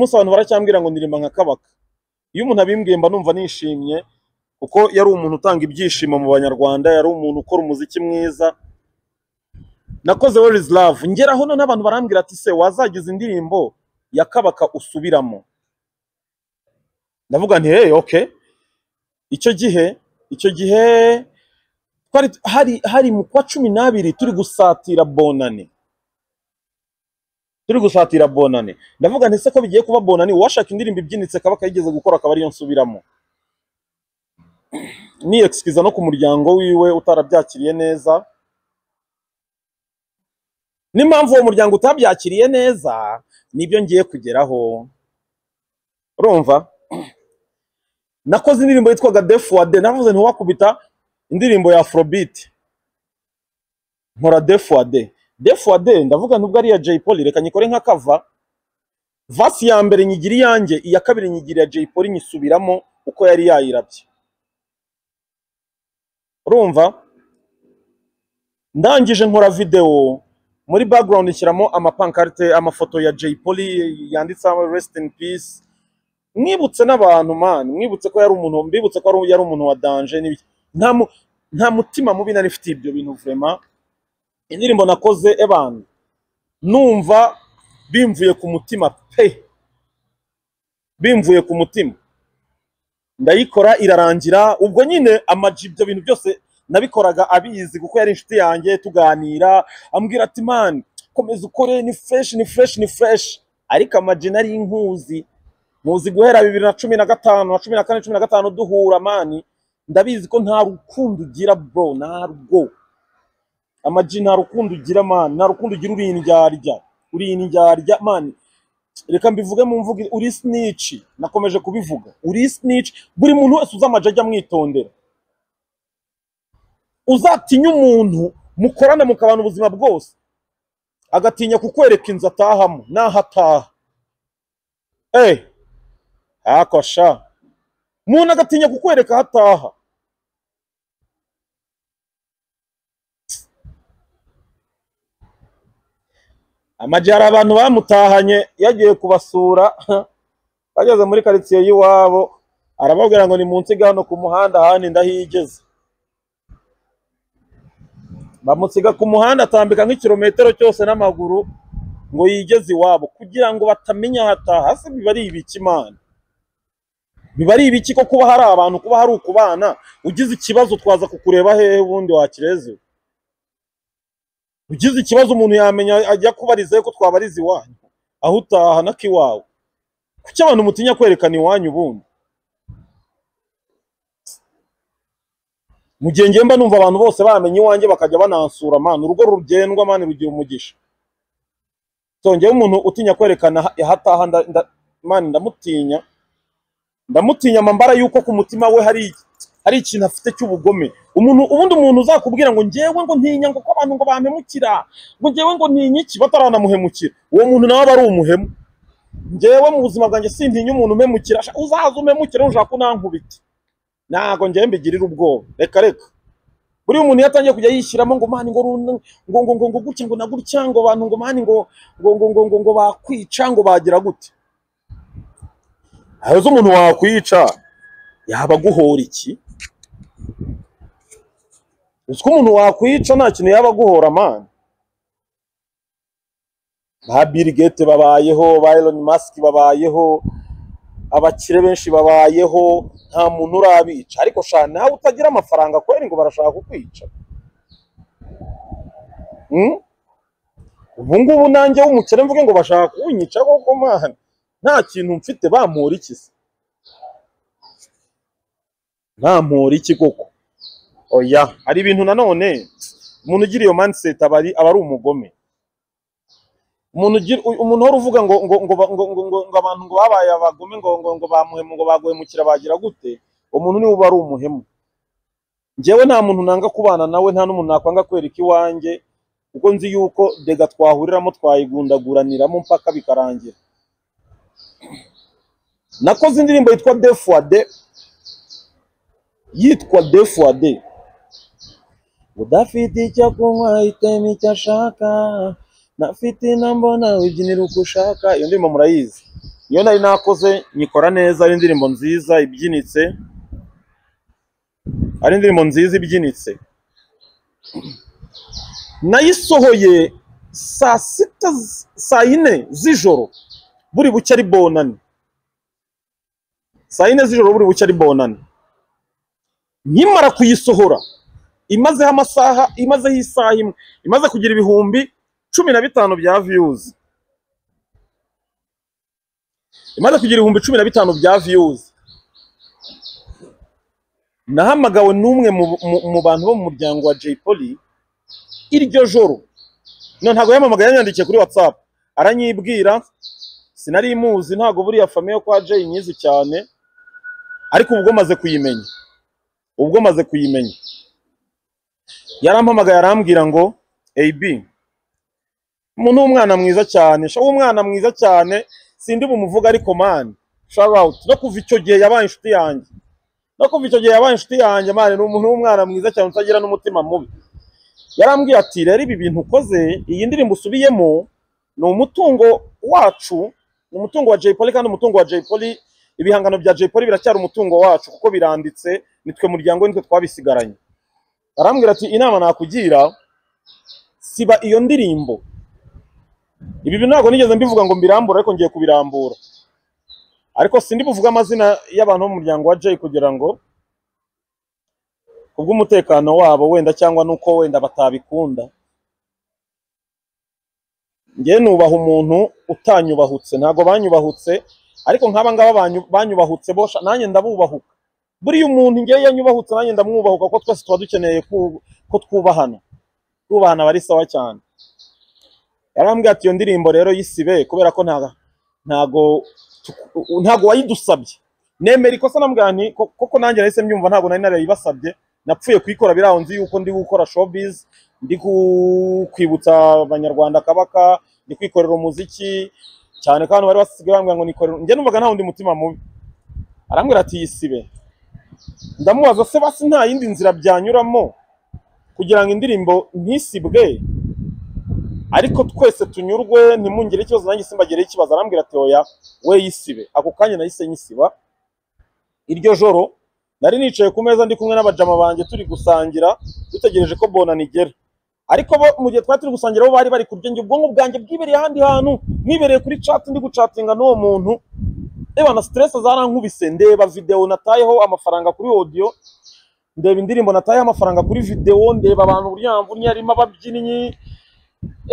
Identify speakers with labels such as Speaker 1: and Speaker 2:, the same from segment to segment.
Speaker 1: kumusobanura cyambwira ngo ndirimba nka kabaka iyo umuntu abimbwiye mba numva nishimye kuko yari umuntu utanga ibyishimo mu banyarwanda yari umuntu ukora umuziki mwiza nakoze werizi love ngera hano n'abantu barambwira ati se wazagize indirimbo ya kabaka usubiramo ndavuga nti hey oke icyo gihe icyo gihe twari hari hari mu kwa cumi n'abiri turi gusatira bonane turi gusatira bonane ndavuga nti se ko bigiye kuba bonane uwashaka indirimbo ibyinitse kabaka yigeze gukora akaba ariyo nsubiramo niyegisikiza no ku muryango wiwe utarabyakiriye neza n'impamvu uwo muryango utabyakiriye neza nibyo ngiye kugeraho urumva nakoze indirimbo yitwaga defuwade navuze ntiwakubita indirimbo ya afrobeat nkora defuwade defuwade ndavuga nubwo ari iya jay polly reka nyikore nka kava vasi ya mbere nyigira iyanjye iya kabiri nyigira iya jay polly nyisubiramo uko yari yayirabye urumva ndangije nkora videwo muri background nshyiramo amapankarite amafoto ya jay polly yanditseho rest in peace mwibutse n'abantu man mwibutse ko yari umuntu mbibutse ko yari umuntu wa danje n'ibiki nta mu- nta mutima mubi nari mfitiye ibyo bintu vraiment indirimbo nakoze eban numva bimvuye ku mutima pe bimvuye ku mutima ndayikora irarangira ubwo nyine amaji ibyo bintu byose nabikoraga abizi kuko yari inshuti yanjye tuganira ambwira ati man komeza ukore ni fresh ni fresh ni fresh ariko amaji nari nkuzi muzi guhera bibiri na cumi na gatanu na cumi na kane cumi na gatanu duhura mani ndabizi ko nta rukundo ugira bro narwo amaji nta rukundo ugira mani nta rukundo ugira uri indyarya uri indyarya mani reka mbivuge mu mvugo uri snitch nakomeje kubivuga uri snitch buri muntu wese uzi amaji ajya amwitondera uzatinya umuntu mukorana mukabana ubuzima bwose agatinya kukwereka inzu atahamo naho ataha eh akosha umuntu agatinya kukwereka aho ataha amajyari abantu bamutahanye yagiye kubasura bageze muri karitsiye y'iwabo arababwira ngo ni munsi hano ku muhanda ahandi ndahigeze bamusiga ku muhanda atambika nk'ikirometero cyose n'amaguru ngo yigeze iwabo kugira ngo batamenya aho ataha hasi biba ari ibiki imana biba ari ibiki ko kuba hari abantu kuba hari ukubana ugize ikibazo twaza kukureba hehe ubundi wakireze ugize ikibazo umuntu yamenya ajya kubariza ko twabariza iwanyu aho utaha n'akiwawe kuki abantu mutinya kwerekana iwanyu ubundi mu gihe ngiye mba numva abantu bose bamenya iwanjye bakajya banansura mani urugo rugendwa mani rugira umugisha tongeyeho umuntu utinya kwerekana aho ataha nda- nda- mani ndamutinya ndamutinya amambara yuko ku mutima we hari hari ikintu afite cy'ubugome umuntu ubundi umuntu uzakubwira ngo ngewe ngo ntinya ngo ko abantu ngo bampemukira ngo ngewe ngo ntinya iki bataranamuhemukira uwo muntu nawe aba ari umuhemu ngewe mu buzima bwanjye sintinya umuntu umpemukira Sha- uzaza umpemukire ushaka kunankubita ntabwo ngewe mbigirira ubwoba reka reka buriya umuntu iyo atangiye kujya yishyiramo ngo mani ngo runa- ngo ngo ngo ngo gutya ngo na gutya ngo abantu ngo mani ngo ngo ngo ngo ngo ngo bakwica ngo bagira gute hari umuntu wakwica yaba aguhora iki uzi ko umuntu wakwica nta kintu yaba aguhora mani ba Bill Gates babayeho ba Elon Musk babayeho abakire benshi babayeho nta muntu urabica ariko sha nawe utagira amafaranga kweri ngo barashaka kukwica mm? ubu ngubu nanjye w'umukire mvuge ngo bashaka kunyica koko mani nta kintu mfite bampora iki se ntampora iki koko oya hari ibintu nanone umuntu ugira iyo mindset aba ari aba ari umugome umuntu ugira umuntu uhora uvuga ngo ngo ngo ba- ngo ngo ngo ngo abantu ngo babaye abagome ngo ngo ngo bamuhemu ngo baguhemukira bagira gute umuntu niwe uba ari umuhemu njyewe nta muntu nanga kubana nawe nta n'umuntu nakwanga kwereka iwanjye kuko nzi yuko dega twahuriramo twayigundaguraniramo mpaka bikarangira nakoze indirimbo yitwa defuwade yitwa defuwade udafite icyo kunywa itema icyo ashaka nafite inamba nawe ubyinira uko ushaka iyo ndirimbo murayizi iyo nari nakoze nyikora neza ari indirimbo nziza ibyinitse ari indirimbo nziza ibyinitse nayisohoye saa sita z- saa yine z'ijoro buri buke ari bonane saa yine z'ijoro buri buke ari bonane nkimara kuyisohora imazeho amasaha imazeho isaha imwe imaze kugira ibihumbi cumi na bitanu bya viyuzi imaze kugira ibihumbi cumi na bitanu bya viyuzi nahamagawe n'umwe mu, mu, mu bantu bo mu muryango wa Jay Polly iryo joro no ntago yamamagaye yanyandikiye kuri WhatsApp aranyibwira sinari imuzi ntago buriya famille yo kwa Jay nyizi cyane ariko ubwo maze kuyimenya ubwo maze kuyimenya yarampamagaye arambwira ngo AB mu ni umwana mwiza cyane sha umwana mwiza cyane sindi bumuvuga ariko man shout out no kuva icyo gihe yabaye inshuti yanjye no kuva icyo gihe yabaye inshuti yanjye man ni umuntu w'umwana mwiza cyane utagira n'umutima mubi yarambwiye ati rero ibi bintu ukoze iyi ndirimbo usubiyemo ni umutungo wacu ni umutungo wa Jay Polly kandi umutungo wa Jay Polly ibihangano bya Jay Polly biracyari umutungo wacu kuko biranditse nitwe muryango we, nitwe twabisigaranye arambwira ati inama nakugira siba iyo ndirimbo ibi bintu ntabwo nigeze mbivuga ngo mbirambura ariko ngiye kubirambura ariko sindi buvuge amazina y'abantu bo mu muryango wa Jay kugira ngo kubw'umutekano wabo wenda cyangwa nuko wenda batabikunda njye nubaha umuntu utanyubahutse ntago banyubahutse ariko nk'aba ngaba banyu- banyubahutse bo sha, nanjye ndabubahuka buriya umuntu njye yanyubahutse nanjye ndamwubahuka kuko twese tuba dukeneye ku- ko twubahana twubahana aba ari sawa cyane yarambwiye ati iyo ndirimbo rero yisibe kubera ko ntago ntago tuku- ntago wayidusabye nemera ikosa namubwira nti "Ko- koko nanjye nahise mbyumva ntago nari narayibasabye napfuye kuyikora biraho nzi yuko ndi gukora showbiz ndi ku- kwibutsa abanyarwanda akabaka ndi kwikorera umuziki cyane ko abantu bari basigaye bambwira ngo nikorere njye numvaga nta wundi mutima mubi arambwira ati yisibe ndamubaza se basi nta yindi nzira byanyuramo kugira ngo indirimbo ntisibwe ariko twese tunyurwe ntimungire ikibazo nanjye simbagireho ikibazo arambwira ati oya we yisibe ako kanya nahise nyisiba iryo joro nari nicaye ku meza ndi kumwe n'abajama banjye turi gusangira dutegereje ko bonani igera ariko bo mu gihe twari turi gusangira bo bari bari kurya njye ubwonko bwanjye bwibereye ahandi hantu mwibereye kuri chat ndi gucatinga n'uwo muntu reba na stress zarankubise ndeba videwo natayeho amafaranga kuri audio ndeba indirimbo natayeho amafaranga kuri videwo ndeba abantu burya mvunye harimo ababyinnyi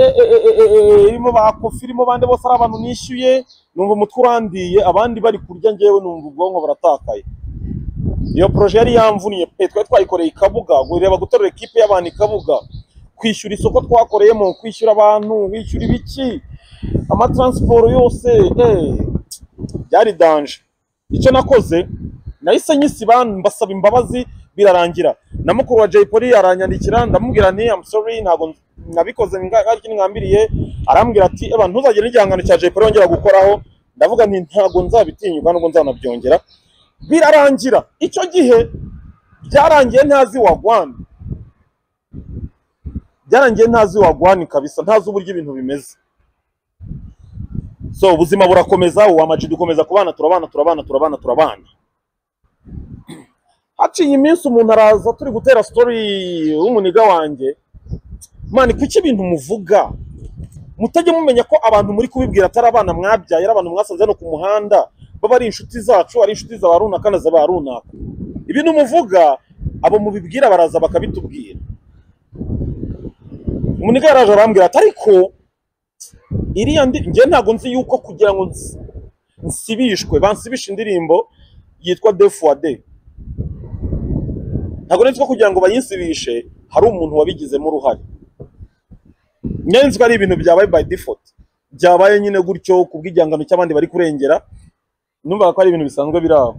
Speaker 1: e- e- e- e- e- irimo ba kofi irimo bande bose ari abantu nishyuye numva umutwe urandiye abandi bari kurya njyewe numva ubwonko buratakaye iyo poroje yari yamvuniye pe twari twayikoreye i kabuga ureba guterura ikipe y'abantu i kabuga kwishyura isoko twakoreyemo kwishyura abantu wishyura ibiki amataransiporo yose eh, byari danje icyo nakoze nahise nyisiba mbasaba imbabazi birarangira na mukuru wa Jay Polly aranyandikira ndamubwira nti I'm sorry ntabwo nabikoze nga- hari ikintu ngambiriye arambwira ati eba ntuzagire igihangano cya Jay Polly wongera gukoraho ndavuga nti ntabwo nzabitinyuka nubwo nzanabyongera birarangira icyo gihe byarangiye ntazi wagwani byarangiye ntazi wagwani kabisa ntazi uburyo ibintu bimeze so ubuzima burakomeza uwa Ama G dukomeza kubana turabana turabana turabana turabana haciye iminsi umuntu araza turi gutera story w'umuniga wanjye mani kuki ibintu muvuga mutajya mumenya ko abantu muri kubibwira atari abana mwabyaye ari abantu mwasanze hano ku muhanda baba ari inshuti zacu ari inshuti za ba runaka na za ba runaka ibintu muvuga abo mubibwira baraza bakabitubwira umuniga yaraje arambwira ati ariko iriya ndi njye ntabwo nzi yuko kugira ngo nsi- nsibishwe bansibishe indirimbo yitwa de fois de ntabwo nzi ko kugira ngo bayinsibishe hari umuntu wabigizemo uruhare njye nzi ko ari ibintu byabaye by default byabaye nyine gutyo kubw'igihangano cy'abandi bari kurengera numvaga ko ari ibintu bisanzwe biri aho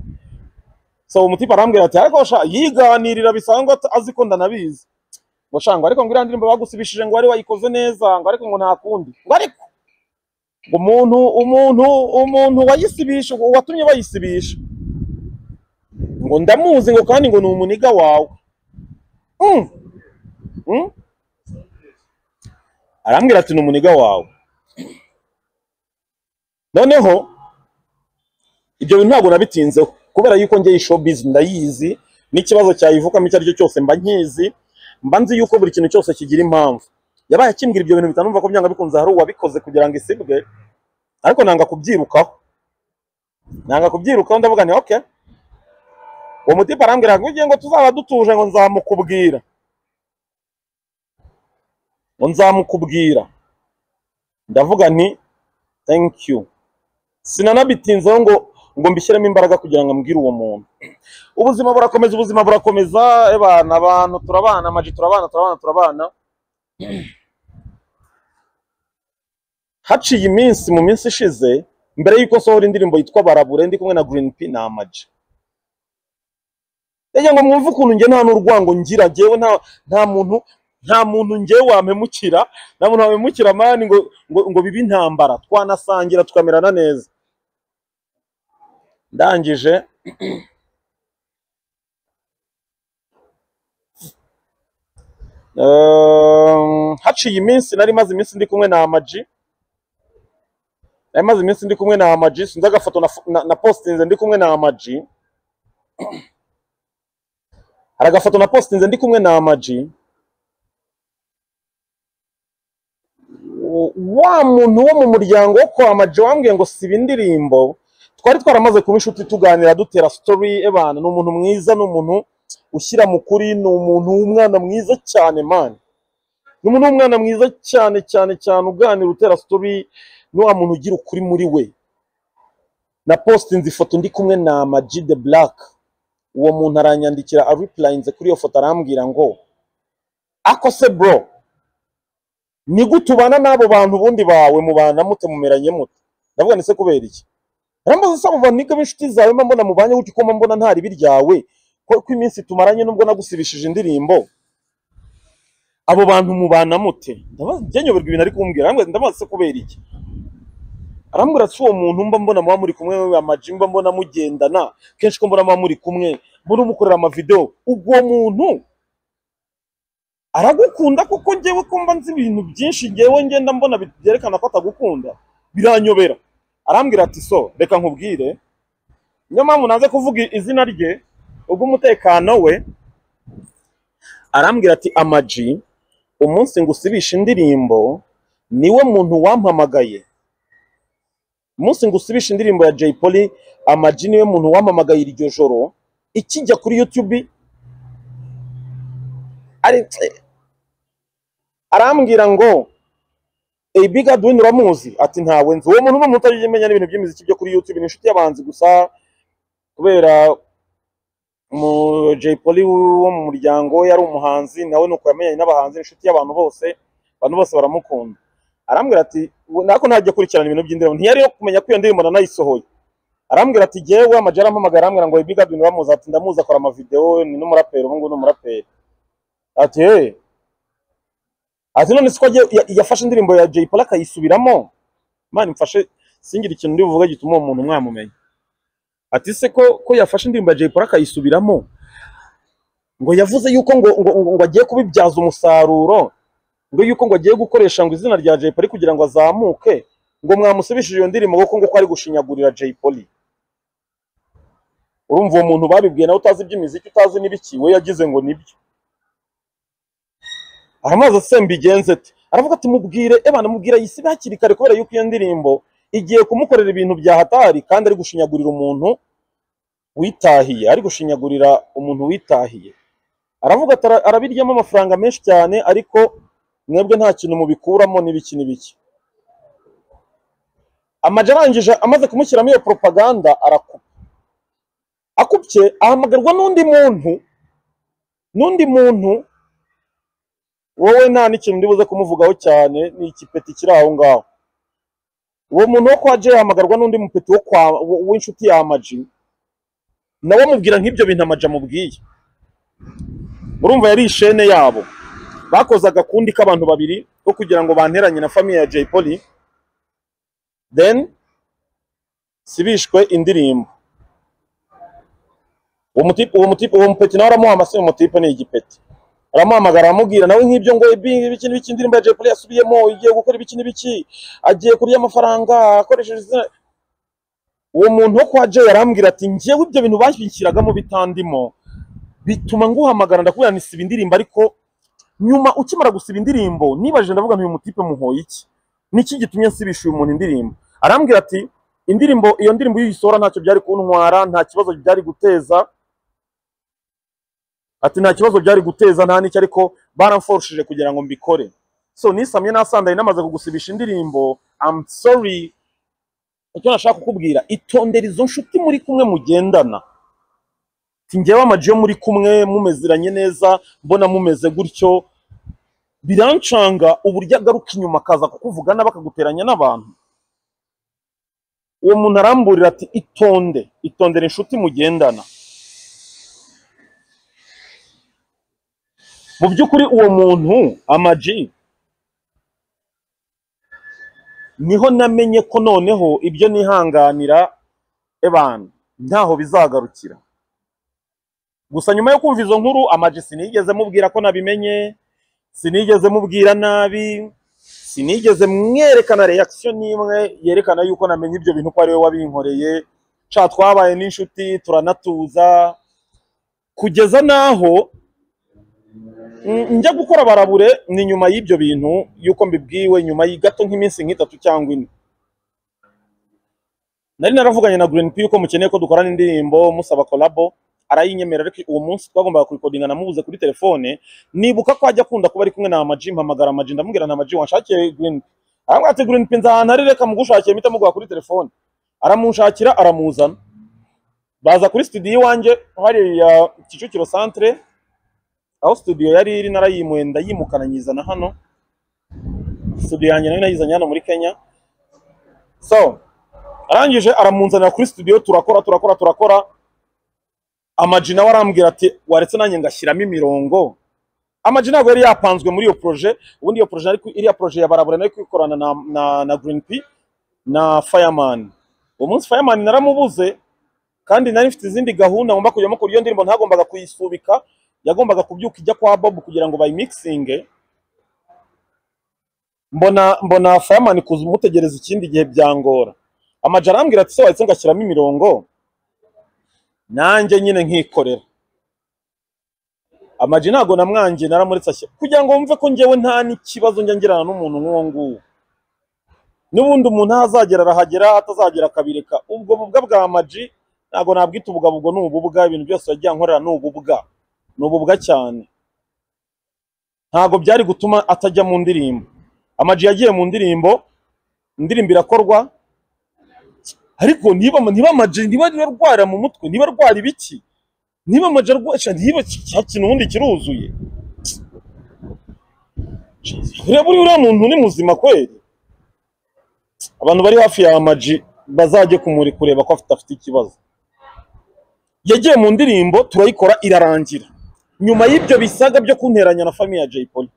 Speaker 1: so umutipe arambwira ati ariko sha yiganirira bisanzwe at- azi ko ndanabizi ngo sha ngo ariko ngo iriya ndirimbo bagusibishije ngo wari wayikoze neza ngo ariko ngo nta kundi ngo ariko umuntu umuntu umuntu wayisibisha watumye bayisibisha ngo ndamuzi ngo kandi ngo ni umuniga wawe Mm, mm. arambwira ati ni umuniga wawe noneho ibyo bintu ntabwo nabitinzeho kubera yuko ngewe showbiz ndayizi n'ikibazo cyayivukamo icyo ari cyo cyose mba nkizi mba nzi yuko buri kintu cyose kigira impamvu yabaye akimbwira ibyo bintu bitanumva ko byanga bikunze hari uwabikoze kugira ngo isibwe ariko nanga kubyirukaho nanga kubyirukaho ndavuga ni okay uwo mutipe arambwira ngo ugiye ngo tuzaba dutuje ngo nzamukubwira ngo nzamukubwira ndavuga nti thank you sinanabitinzeho ngo ngo mbishyiremo imbaraga kugira ngo mbwire uwo muntu ubuzima burakomeza ubuzima burakomeza ebana abantu turabana amaji turabana turabana turabana haciye iminsi mu minsi ishize mbere y'uko nsohora indirimbo yitwa barabure ndi kumwe na green p na amaji yagira ngo mwumve ukuntu njye nta n'urwango ngira njyewe nta nta muntu nta muntu njyewe wamemukira nta muntu wamemukira mani ngo ngo ngo bibe intambara twanasangira tukamerana neza ndangije Ehm, haciye iminsi nari maze iminsi ndi kumwe na amaji nari maze iminsi ndi kumwe na amaji sinzi agafoto na, na, na postinze ndi kumwe na amaji hari agafoto na postinze ndi kumwe na amaji Wo- wa muntu wo mu muryango wo kwa amaji wambwiye ngo siba indirimbo twari twaramaze kuba inshuti tuganira dutera story ebana ni umuntu mwiza ni umuntu ushyira mu kuri ni umuntu w'umwana mwiza cyane mani ni umuntu w'umwana mwiza cyane cyane cyane uganira utera story ni wa muntu ugira ukuri muri we na postinze ifoto ndi kumwe na Ama G the Black uwo muntu aranyandikira aripurayinze kuri iyo foto arambwira ngo ako se bro ni gute ubana n'abo bantu bundi bawe mubana mute mumeranye mute ndavuga ni se kubera iki Rambaza se abo bantu b'inshuti zawe mba mbona mubanye gutyo ko mba mbona nta ribi ryawe ko ko iminsi tumaranye nubwo nagusibishije indirimbo abo bantu mubana mute ndabaza njye nyoberwa ibintu ari kumbwira arambaza ndabaza se kubera iki arambwira ati uwo muntu mba mbona muba muri kumwe we amaji mba mbona mugendana kenshi ko mbona muba muri kumwe mbona umukorera amavidewo ubwo muntu aragukunda kuko njyewe ko mba nzi ibintu byinshi njyewe ngenda mbona bi- byerekana ko atagukunda biranyobera arambwira ati so reka nkubwire niyo mpamvu naze kuvuga izina rye ubw'umutekano we arambwira ati amaji umunsi ngusibisha indirimbo niwe muntu wampamagaye umunsi ngusibisha indirimbo ya Jay Polly amaji niwe muntu wampamagaye iryo joro ikijya kuri YouTube ari arambwira ngo Ey Biga Dwayne uramuzi ati ntawe nzi uwo muntu ni umuntu utagiye umenya n'ibintu by'imiziki byo kuri YouTube ni inshuti y'abanzi gusa kubera mu Jay Polly wo mu muryango we yari umuhanzi nawe nuko yamenyanye n'abahanzi ni inshuti y'abantu bose abantu bose baramukunda arambwira ati we- nako ntajya akurikirana ibintu by'indirimbo ntiyari yo kumenya ko iyo ndirimbo nanayisohoye arambwira ati jyewe amajara ampamagaye arambwira ngo Biga Dwayne uramuzi ati ndamuzi akora amavidewo ni n'umuraperi ubu ngubu ni umuraperi ati hey ati none siko agiye- ya- yafashe indirimbo ya Jay Polly akayisubiramo mani mfashe singire ikintu ndi buvuge gituma uwo muntu mwamumenya ati se ko ko yafashe indirimbo ya Jay Polly akayisubiramo ngo yavuze yuko ngo ngo, ngo, ngo agiye kubibyaza umusaruro ngo yuko ngo agiye gukoresha ngo izina rya Jay Polly kugira ngo azamuke ngo mwamusubishije iyo ndirimbo kuko ngo ko ari gushinyagurira Jay Polly urumva uwo muntu babibwiye nawe utazi iby'imiziki utazi n'ibiki we yagize ngo nibyo aramaze se mbigenze ate aravuga ati mubwire ebana mubwira yisibe hakiri kare kubera yuko iyo ndirimbo igiye kumukorera ibintu byahatari kandi ari gushinyagurira umuntu witahiye ari gushinyagurira umuntu witahiye aravuga ati "Ara- arabiryamo amafaranga menshi cyane ariko mwebwe nta kintu mubikuramo n'ibiki n'ibiki amajwi arangije amaze kumushyiramo iyo propaganda arakupa akupye ahamagarwa n'undi muntu n'undi muntu wowe nta n'ikintu ndibuze kumuvugaho cyane ni ikipeti kiri aho ngaho uwo muntu wo kwa Jay ahamagarwa n'undi mupeti wo kwa w- w'inshuti ya amaji nawe amubwira nk'ibyo bintu amaji amubwiye urumva yari ishene yabo bakoze agakundi k'abantu babiri ko kugira ngo banteranye na famiye ya Jay Polly then sibishwe indirimbo uwo mutipe uwo mutipe uwo mupeti nawe aramuha amase uwo mutipe ni igipeti aramuhamagara aramubwira nawe nk'ibyo ngo ibi ibiki n'ibiki indirimbo ya Jay Polly yasubiyemo igiye gukora ibiki n'ibiki agiye kurya amafaranga akoresheje izina uwo muntu wo kwa Jay arambwira ati njyewe ibyo bintu banshyikiragamo bitandimo bituma nguhamagara ndakubwira ni siba indirimbo ariko nyuma ukimara gusiba indirimbo nibajije ndavuga nti uyu mutipe muhoye iki niki gitumye nsibisha uyu muntu indirimbo arambwira ati indirimbo iyo ndirimbo iyo uyisohora ntacyo byari kuntwara nta kibazo byari guteza ati nta kibazo byari guteza nta n'icyo ariko baramforushije kugira ngo mbikore so nisamye nasandaye namaze kugusibisha indirimbo I'm sorry icyo nashaka kukubwira itondera izo nshuti muri kumwe mugendana Ati, njyewe ama G muri kumwe mumezeranye neza mbona mumeze gutyo birancanga uburyo agaruka inyuma akaza kukuvugana bakaguteranya n'abantu uwo muntu aramburira ati itonde itondere inshuti mugendana mu by'ukuri uwo muntu ama G niho namenye ko noneho ibyo nihanganira ebana ntaho bizagarukira gusa nyuma yo kumva izo nkuru ama G sinigeze mubwira ko nabimenye sinigeze mubwira nabi sinigeze mwerekana reaction n'imwe yerekana yuko namenye ibyo bintu ko ari we wabinkoreye ca twabaye n'inshuti turanatuza kugeza n'aho Mm, njya gukora barabure ni nyuma y'ibyo bintu yuko mbibwiwe nyuma y'i- gato nk'iminsi nk'itatu cyangwa ine nari naravuganye na Green P yuko mukeneye ko dukorana indirimbo musaba kolabo arayinyemerera ariko uwo munsi twagombaga kurikodinga namubuze kuri telefone nibuka ko ajya akunda kuba ari kumwe na Amaji mpamagara Amaji ndamubwira na Amaji wanshakiye Green P arambwira ati Green P nzahana ari reka mugushakiye mpita muguha kuri telefone aramunshakira aramuzana baza kuri studio iwanjye hariya Kicukiro centre aho studio yari iri narayimuwe ndayimukana nyizana hano studio yanjye nayo nayizanye hano muri Kenya so arangije aramunzanira kuri studio turakora turakora turakora amaji nawe arambwira ati waretse nanjye ngashyiramo imirongo amaji ntabwo yari yapanzwe muri iyo proje ubundi iyo proje ariko iriya proje ya barabara nari kuyikorana na, na, na Green P na Fireman uwo munsi Fireman naramubuze kandi nari mfite izindi gahunda ngomba kujyamo kuri iyo ndirimbo ntagombaga kuyisubika yagombaga kubyuka ijya kwa Bob kugira ngo bayimikisinge mbona mbona Fireman kuza umutegereza ikindi gihe byangora amaji arambwira ati se wahise ngashyiramo imirongo nanjye nyine nkikorera amaji ntago namwangiye naramuretse ashya kugira ngo wumve ko njyewe nta n'ikibazo njya ngirana n'umuntu nk'uwo nguwo n'ubundi umuntu aho azagera arahagera aho atazagera akabireka ubwo bubwa bwa amaji ntago nabwita ubugabubwo ni ububwa ibintu byose yagiye ankorera ni ububwa ni ububwa cyane ntago byari gutuma atajya mu ndirimbo amaji yagiye mu ndirimbo indirimbo irakorwa ariko niba niba amaji niba niba arwara mu mutwe niba arwara ibiki niba amaji arwara niba ki- cya kintu ubundi kiruzuye ureba uri uriya muntu ni muzima kweli abantu bari hafi ya amaji bazajye kumuri kureba ko afite afite ikibazo yagiye mu ndirimbo turayikora irarangira nyuma y'ibyo bisaga byo kunteranya na famiye ya Jay Polly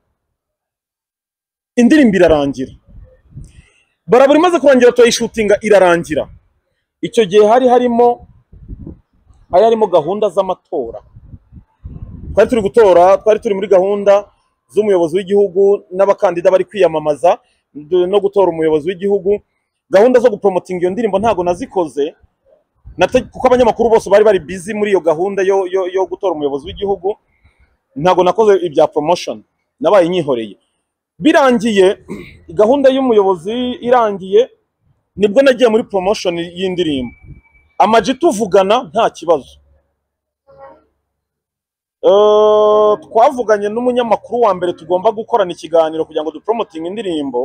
Speaker 1: indirimbo irarangira barabura imaze kurangira turayishutinga irarangira icyo gihe hari harimo hari harimo gahunda z'amatora twari turi gutora twari turi muri gahunda z'umuyobozi w'igihugu n'abakandida bari kwiyamamaza d- no gutora umuyobozi w'igihugu gahunda zo gupromotinga iyo ndirimbo ntago nazikoze nate- kuko abanyamakuru bose bari bari busy muri iyo gahunda yo, yo, yo gutora umuyobozi w'igihugu ntago nakoze ibya promotion nabaye nyihoreye birangiye gahunda y'umuyobozi irangiye nibwo nagiye muri promotion y'indirimbo amaji tuvugana nta kibazo Eh, twavuganye n'umunyamakuru wa mbere tugomba gukorana ikiganiro kugira ngo dupromotinge indirimbo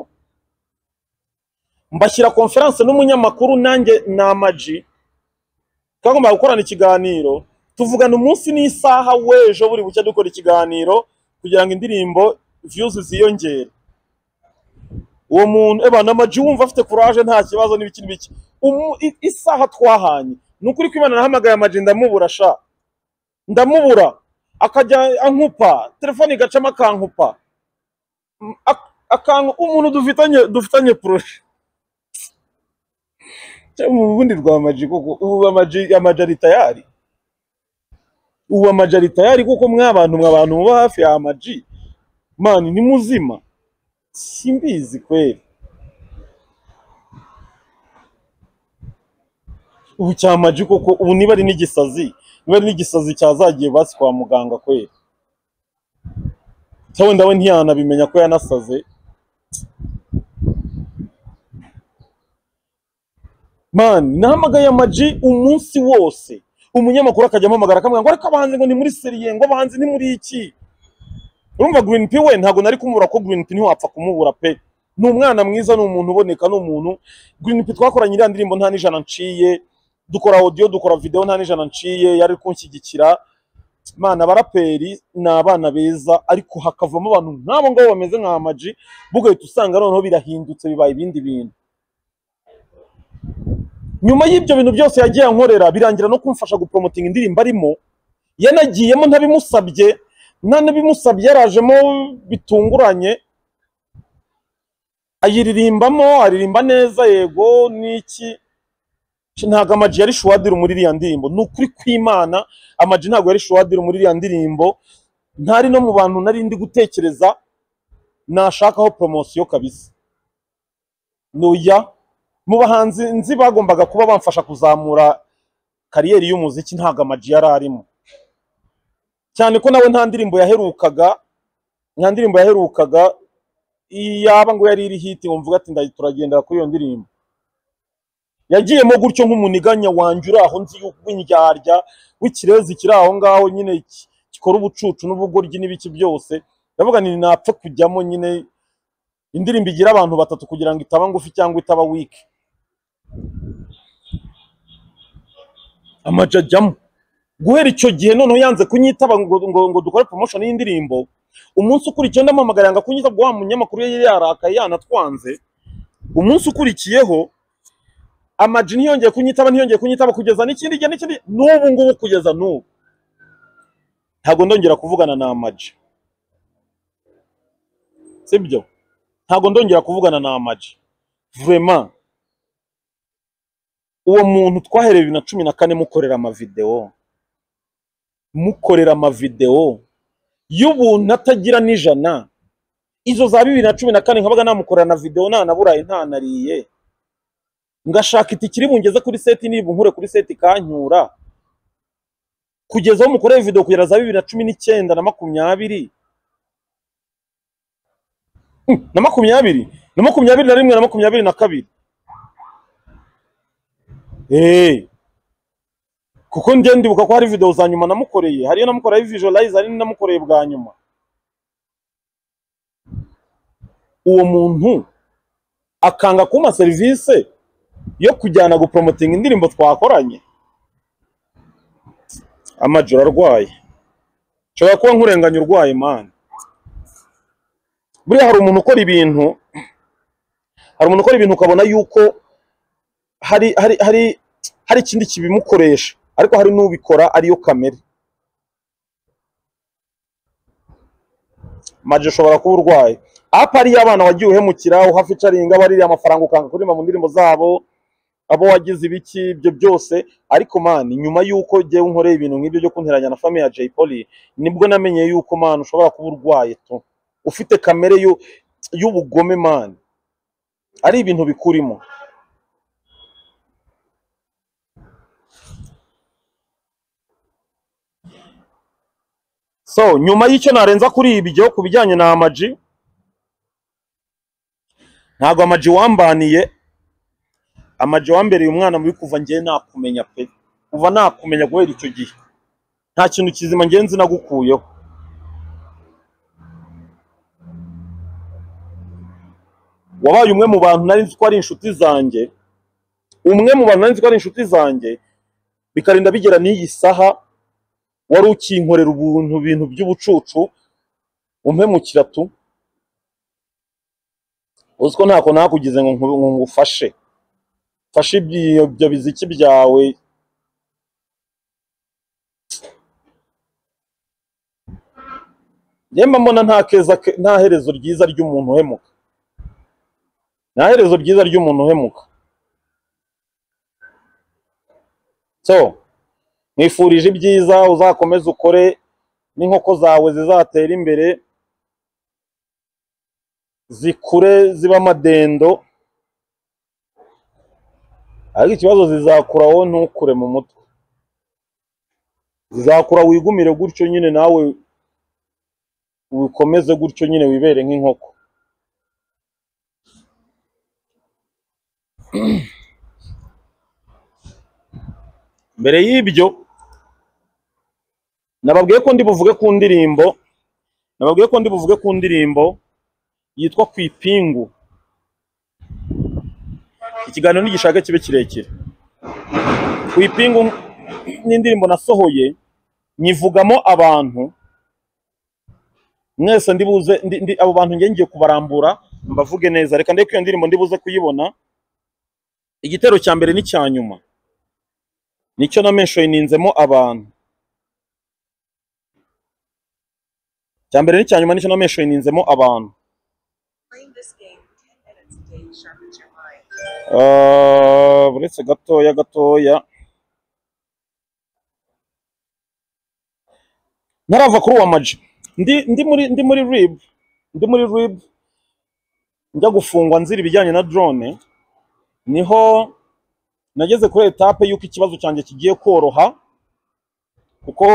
Speaker 1: mbashyira konferanse n'umunyamakuru nanjye ni amaji twagomba gukorana ikiganiro tuvugana umunsi n'isaha w'ejo buri bucya dukora ikiganiro kugira ngo indirimbo views ziyongere uwo muntu eba na maji wumva afite courage nta kibazo n'ibiki n'ibiki Umu- i- isaha twahanye ni ukuri ko imana nahamagaye amaji ndamubura sha ndamubura akajya ankupa telefone igacamo akankupa M- ak- akanku umuntu dufitanye dufitanye proje mu bundi rwa maji kuko ubu amaji amaji ari tayari ubu amaji ari tayari kuko mwabantu mwabantu muba hafi ya amaji mani ni muzima simbizi kweli ubu cyamaji koko ubu niba ari n'igisazi niba ari n'igisazi cyazagiye basi kwa muganga kweli cyangwa wenda we ntiyanabimenya ko yanasaze mani nahamagaye amaji umunsi wose umunyamakuru akajya ampamagara akamubwira ngo ariko abahanzi ngo ni muri seriye ngo abahanzi ni muri iki urumva Green P we ntabwo nari kumubura ko Green P ntiwapfa kumubura pe ni umwana mwiza ni umuntu uboneka ni umuntu Green P twakoranye iriya ndirimbo nta n'ijana nciye dukora audio dukora video nta n'ijana nciye yari ari kunshyigikira mana abaraperi ni abana beza ariko hakavamo abantu nk'abo ngabo bameze nka Ama G bugahita usanga noneho birahindutse bibaye ibindi bintu nyuma y'ibyo bintu byose yagiye ankorera birangira no kumfasha gupromotinga indirimbo arimo yanagiyemo ntabimusabye nta n'abimusabye yarajemo bitunguranye ayiririmbamo aririmba neza yego n'iki Sh- ntabwo amaji yari shuwadiri muri iriya ndirimbo ni ukuri kw'imana amaji ntabwo yari shuwadiri muri iriya ndirimbo ntari no mu bantu nari ndi gutekereza nashakaho poromosiyo kabisa nuya mu bahanzi nzi bagombaga kuba bamfasha kuzamura kariyeri y'umuziki ntabwo amaji yari arimo cyane ko nawe nta ndirimbo yaherukaga nta ndirimbo yaherukaga yaba ngo yari iri hiti wumva ati ndayi turagendera kuri iyo ndirimbo yagiyemo gutyo nk'umuniganya wanjye uri aho nzi yuko w'indyarya w'ikirezi kiri aho ngaho nyine ki- gikora ubucucu n'ubugoryi n'ibiki byose ndavuga ni napfa kujyamo nyine indirimbo igira abantu batatu kugira ngo itaba ngufi cyangwa itaba wiki amaja ajyamo guhera icyo gihe noneho yanze kunyitaba ngo, ngo, ngo dukore promotion y'indirimbo umunsi ukurikiyeho ndamamagara yanga kunyitaba wa munyamakuru yari yarakaye yanatwanze umunsi ukurikiyeho amaji ntiyongeye kunyitaba ntiyongeye kunyitaba kugeza n'ikindi gihe n'ikindi n'ubu ngubu kugeza n'ubu ntabwo ndongera kuvugana na amaji sibyo ntabwo ndongera kuvugana na amaji vraiment uwo muntu twahereye bibiri na cumi na kane mukorera amavidewo mukorera amavidewo y'ubuntu atagira n'ijana izo za bibiri na cumi na kane nkabaga namukorera na videwo ntanaburaye ntanariye ngashaka itike iri bungeze kuri seti niba nkure kuri seti ikanyura kugeza aho mukoreye videwo kugera za bibiri na cumi n'icyenda na makumyabiri na makumyabiri na makumyabiri na rimwe na makumyabiri na kabiri eee kuko njye ndibuka ko hari videwo za nyuma namukoreye hariyo namukoreye visualize hari n'inamukoreye bwa nyuma uwo muntu akanga kumpa serivisi yo kujyana gupromotinga indirimbo twakoranye amajoro arwaye nshobora kuba nkurenganya urwaye mani buriya hari umuntu ukora ibintu hari umuntu ukora ibintu ukabona yuko hari hari hari hari ikindi kibimukoresha ariko hari n'ubikora ariyo kamere maje ushobora kuba urwaye apa ariyo abana wagiye uhemukira uhaficaringa baririye amafaranga ukanga kuririmba mu ndirimbo zabo abo wagize ibiki ibyo byose ariko mani nyuma y'uko jyewe nkoreye ibintu nk'ibyo byo kunteranya na famiye ya Jay Polly nibwo namenye yuko mani ushobora kuba urwaye tu ufite kamere y'u- y'ubugome mani ari ibintu bikurimo so nyuma y'icyo narenza kuri ibyo ku bijyanye na amaji ntabwo amaji wambaniye amaji wambereye umwana mubi kuva ngewe nakumenya pe kuva nakumenya guhera icyo gihe nta kintu kizima ngewe nzi nagukuyeho wabaye umwe mu bantu nari nzi ko ari inshuti zanjye umwe mu bantu nari nzi ko ari inshuti zanjye bikarinda bigera n'iyi saha wari ukinkorera ubuntu bintu by'ubucucu umpemukira tu uzi ko ntako nakugize ngo nku- ngo ngufashe fashe ibyo ibyo biziki byawe yemba mbona nta keza ke- nta herezo ryiza ry'umuntu uhemuka nta herezo ryiza ry'umuntu uhemuka so nkwifurije ibyiza uzakomeze ukore n'inkoko zawe zizatera imbere zikure ziba amadendo ariko ikibazo zizakura wowe ntukure mu mutwe zizakura wigumire gutyo nyine nawe wikomeze gutyo nyine wibere nk'inkoko mbere y'ibyo nababwiye ko ndi buvuge ku ndirimbo nababwiye ko ndi buvuge ku ndirimbo yitwa ku ipingu ikiganiro ntigishaka kibe kirekire ku ipingu n'indirimbo nasohoye nyivugamo abantu mwese ndi buze ndi- ndi- abo bantu ngiye ngiye kubarambura mbavuge neza reka ndeke iyo ndirimbo ndi buze kuyibona igitero cya mbere n'icya nyuma nicyo na menshoyi ninzemo abantu cya mbere n'icya nyuma nicyo na menshoyi ninzemo abantu Ah, uretse gatoya gatoya ntarava kuri uwa maji ndi ndi muri ndi muri rib ndi muri rib njya gufungwa nzira ibijyanye na drone niho nageze kuri etape y'uko ikibazo cyanjye kigiye koroha kuko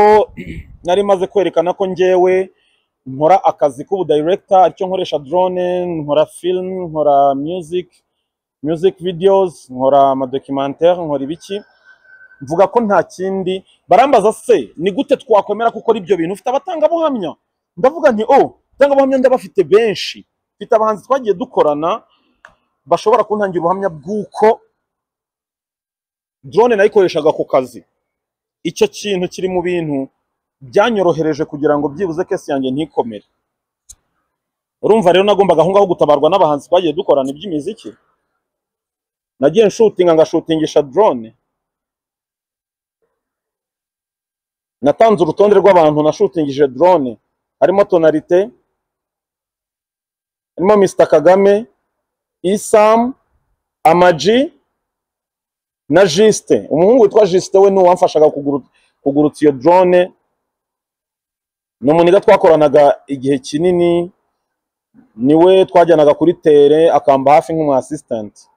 Speaker 1: nari maze kwerekana ko njyewe nkora akazi k'ubudirector aricyo nkoresha drone nkora film nkora music music videos nkora amadocumentaire nkora ibiki mvuga ko nta kindi barambaza se ni gute twakwemera ko ukora ibyo bintu ufite abatangabuhamya ndavuga nti oh abatangabuhamya ndabafite benshi mfite abahanzi twagiye dukorana bashobora kuntangira ubuhamya bw'uko drone nayikoreshaga ku kazi icyo kintu kiri mu bintu byanyorohereje kugira ngo byibuze kesi yanjye ntikomere urumva rero nagombaga aho ngaho gutabarwa n'abahanzi twagiye dukorana iby'imiziki nagiye nshutinga ngashutingisha drone natanze urutonde rw'abantu nashutingije drone harimo tonalite harimo Mr Kagame Isam Amaji na Juste umuhungu witwa Juste we ni uwamfashaga kuguru- kugurutsa iyo drone ni umuniga twakoranaga igihe kinini niwe twajyanaga kuri tere akamba hafi nk'umu assistant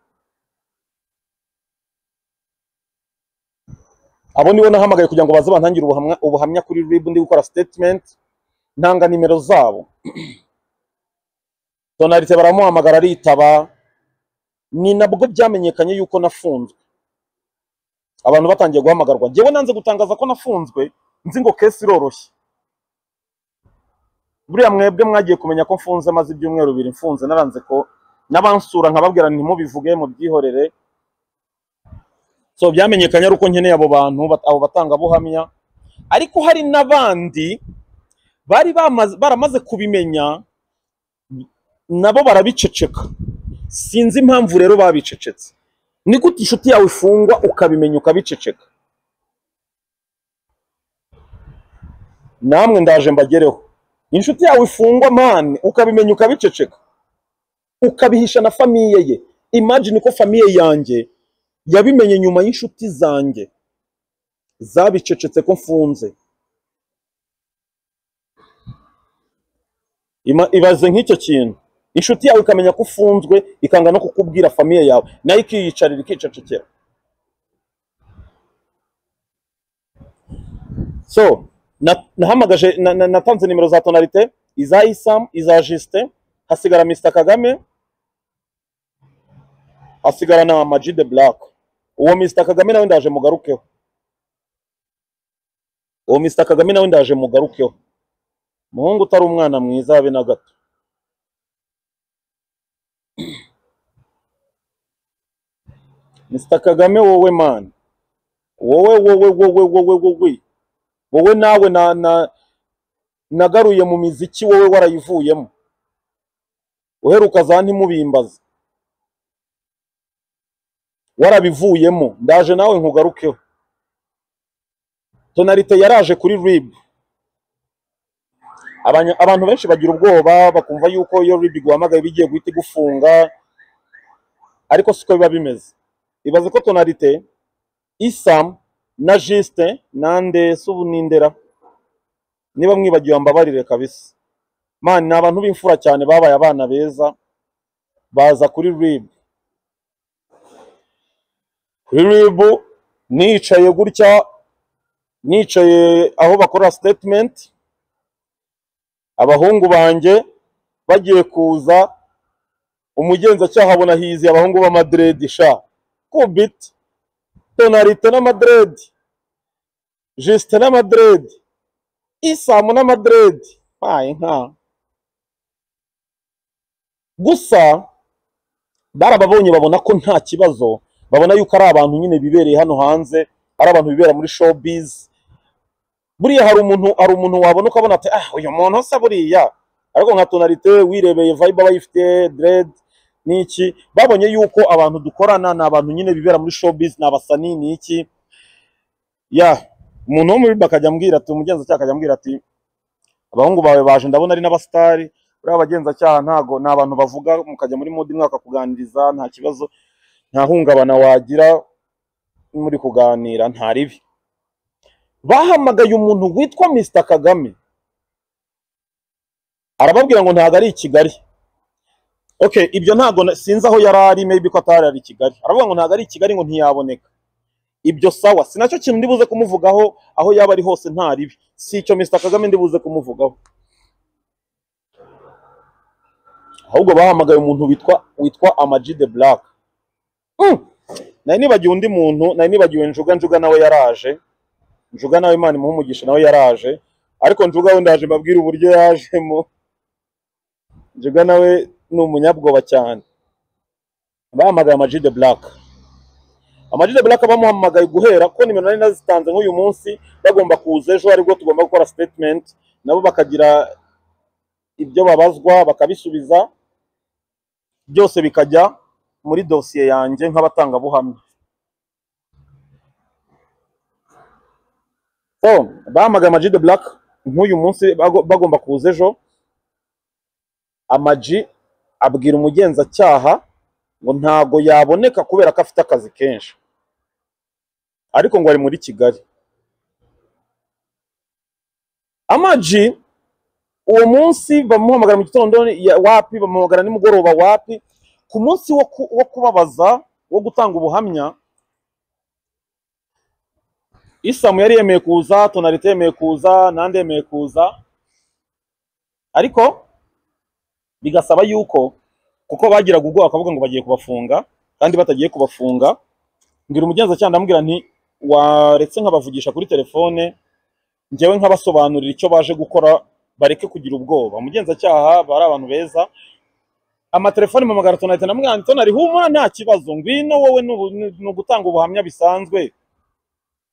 Speaker 1: abo nibo nahamagaye kugira ngo baze bantangire ubuhamya, ubuhamya kuri rib ndi gukora statement ntanga nimero zabo tonalite baramuhamagara aritaba ni nabwo byamenyekanye yuko nafunzwe abantu batangiye guhamagarwa njyewe nanze gutangaza ko nafunzwe nzi ngo kesi iroroshye buriya mwebwe mwagiye kumenya ko mfunze maze ibyumweru bibiri mfunze naranze ko n'abansura nkababwira ntimubivuge mubyihorere so byamenyekanye ari uko nkeneye abo bantu bat- abo batangabuhamya ariko hari n'abandi bari bamaze, baramaze kubimenya nabo barabiceceka sinzi impamvu rero babicecetse ni gute inshuti yawe ifungwa ukabimenya ukabiceceka namwe ndaje mbagereho inshuti yawe ifungwa mani ukabimenya ukabiceceka ukabihisha na famiye ye imagine ko famiye yanjye yabimenye nyuma y'inshuti zanjye zabicecetse ko mfunze Ima- ibaze nk'icyo kintu inshuti yawe ikamenya ko ufunzwe ikanga no kukubwira famiye yawe nayo ikiyicarira ikicecekera so na- nahamagaje na- na- natanze nimero za tonalite iza isam iza justin hasigara mr kagame hasigara na Ama G the black uwo mr kagame nawe ndaje mugarukeho uwo mr kagame nawe ndaje mugarukeho muhungu utari umwana mwiza habe na gato mr kagame wowe mani wowe wowe wowe wowe wowe wowe nawe na, na, nagaruye mu miziki wowe warayivuyemo uheruka za ntimubimbaze warabivuyemo ndaje nawe nkugarukeho tonalite yaraje kuri rib Abanya- abantu benshi bagira ubwoba bakumva yuko iyo rib iguhamagaye bigiye guhita igufunga ariko siko biba bimeze ibaze ko tonalite isam na justin nande subu nindera niba mwibagiwe mbabarire kabisa mani ni abantu b'imfura cyane babaye abana beza baza kuri rib kuri RIB nicaye gutya nicaye aho bakorera statement abahungu banjye bagiye kuza umugenzacyaha abona hiziye abahungu b'amadiredi sha kubit tonarite n'amadiredi jisite n'amadiredi isamu n'amadiredi mpaye nka gusa barababonye babona ko nta kibazo babona yuko ari abantu nyine bibereye hano hanze ari abantu bibera muri showbiz buriya hari umuntu hari umuntu wabona ukabona ati ah uyu muntu usa buriya ariko nka tonalite wirebeye vibe aba yifite dread n'iki babonye yuko abantu dukorana ni abantu nyine bibera muri showbiz ni abasanii ni iki ya umuntu wo muri RIB akajya ambwira ati umugenzacyaha akajya ambwira ati abahungu bawe baje ndabona ari n'abasitari buriya abagenzacyaha ntago ni abantu bavuga mukajya muri modi mwakakuganiriza nta kibazo nta hungabana wagira muri kuganira nta ribi bahamagaye umuntu witwa Mr Kagame arababwira ngo ntago ari i Kigali okay ibyo ntago na- sinzi aho yari ari maybe ko atari ari i Kigali aravuga ngo ntago ari i Kigali ngo ntiyaboneka ibyo sawa si nacyo kintu ndibuze kumuvugaho aho yaba ari hose nta ribi si icyo Mr Kagame ndibuze kumuvugaho ahubwo bahamagaye umuntu witwa witwa Ama G the Black mm. nari nibagiwe undi muntu nari nibagiwe Njuga Njuga nawe yaraje Njuga nawe Imana imuhe umugisha nawe yaraje ariko Njuga we ndaje mbabwire uburyo yajemo Njuga nawe ni umunyabwoba cyane bahamagaye Ama G the Black Ama G the Black bamuhamagaye guhera ko nimero nari nazitanze nk'uyu munsi bagomba kuza ejo aribwo tugomba gukora statement nabo bakagira ibyo babazwa bakabisubiza byose bikajya muri dosiye yanjye nk'abatangabuhamya so bahamagaye Ama G the Black nk'uyu munsi bago- bagomba kuza ejo Ama G abwira umugenzacyaha ngo ntago yaboneka kubera ko afite akazi kenshi ariko ngo ari muri Kigali Ama G uwo munsi bamuhamagara mu gitondo ya- wapi bamuhamagara nimugoroba wapi ku munsi wo ku- wo kubabaza wo gutanga ubuhamya isamu yari yemeye kuza tonalite yemeye kuza nande yemeye kuza ariko bigasaba yuko kuko bagiraga ubwoba bakavuga ngo bagiye kubafunga kandi batagiye kubafunga mbwira umugenzacyaha ndamubwira nti waretse nkabavugisha kuri telefone njyewe nkabasobanurira icyo baje gukora bareke kugira ubwoba umugenzacyaha bari abantu beza amatelefone mpamagara tonalite ndamubwira nti tonali humura nta kibazo ngwino wowe ni ubu- ni- ni ugutanga ubuhamya bisanzwe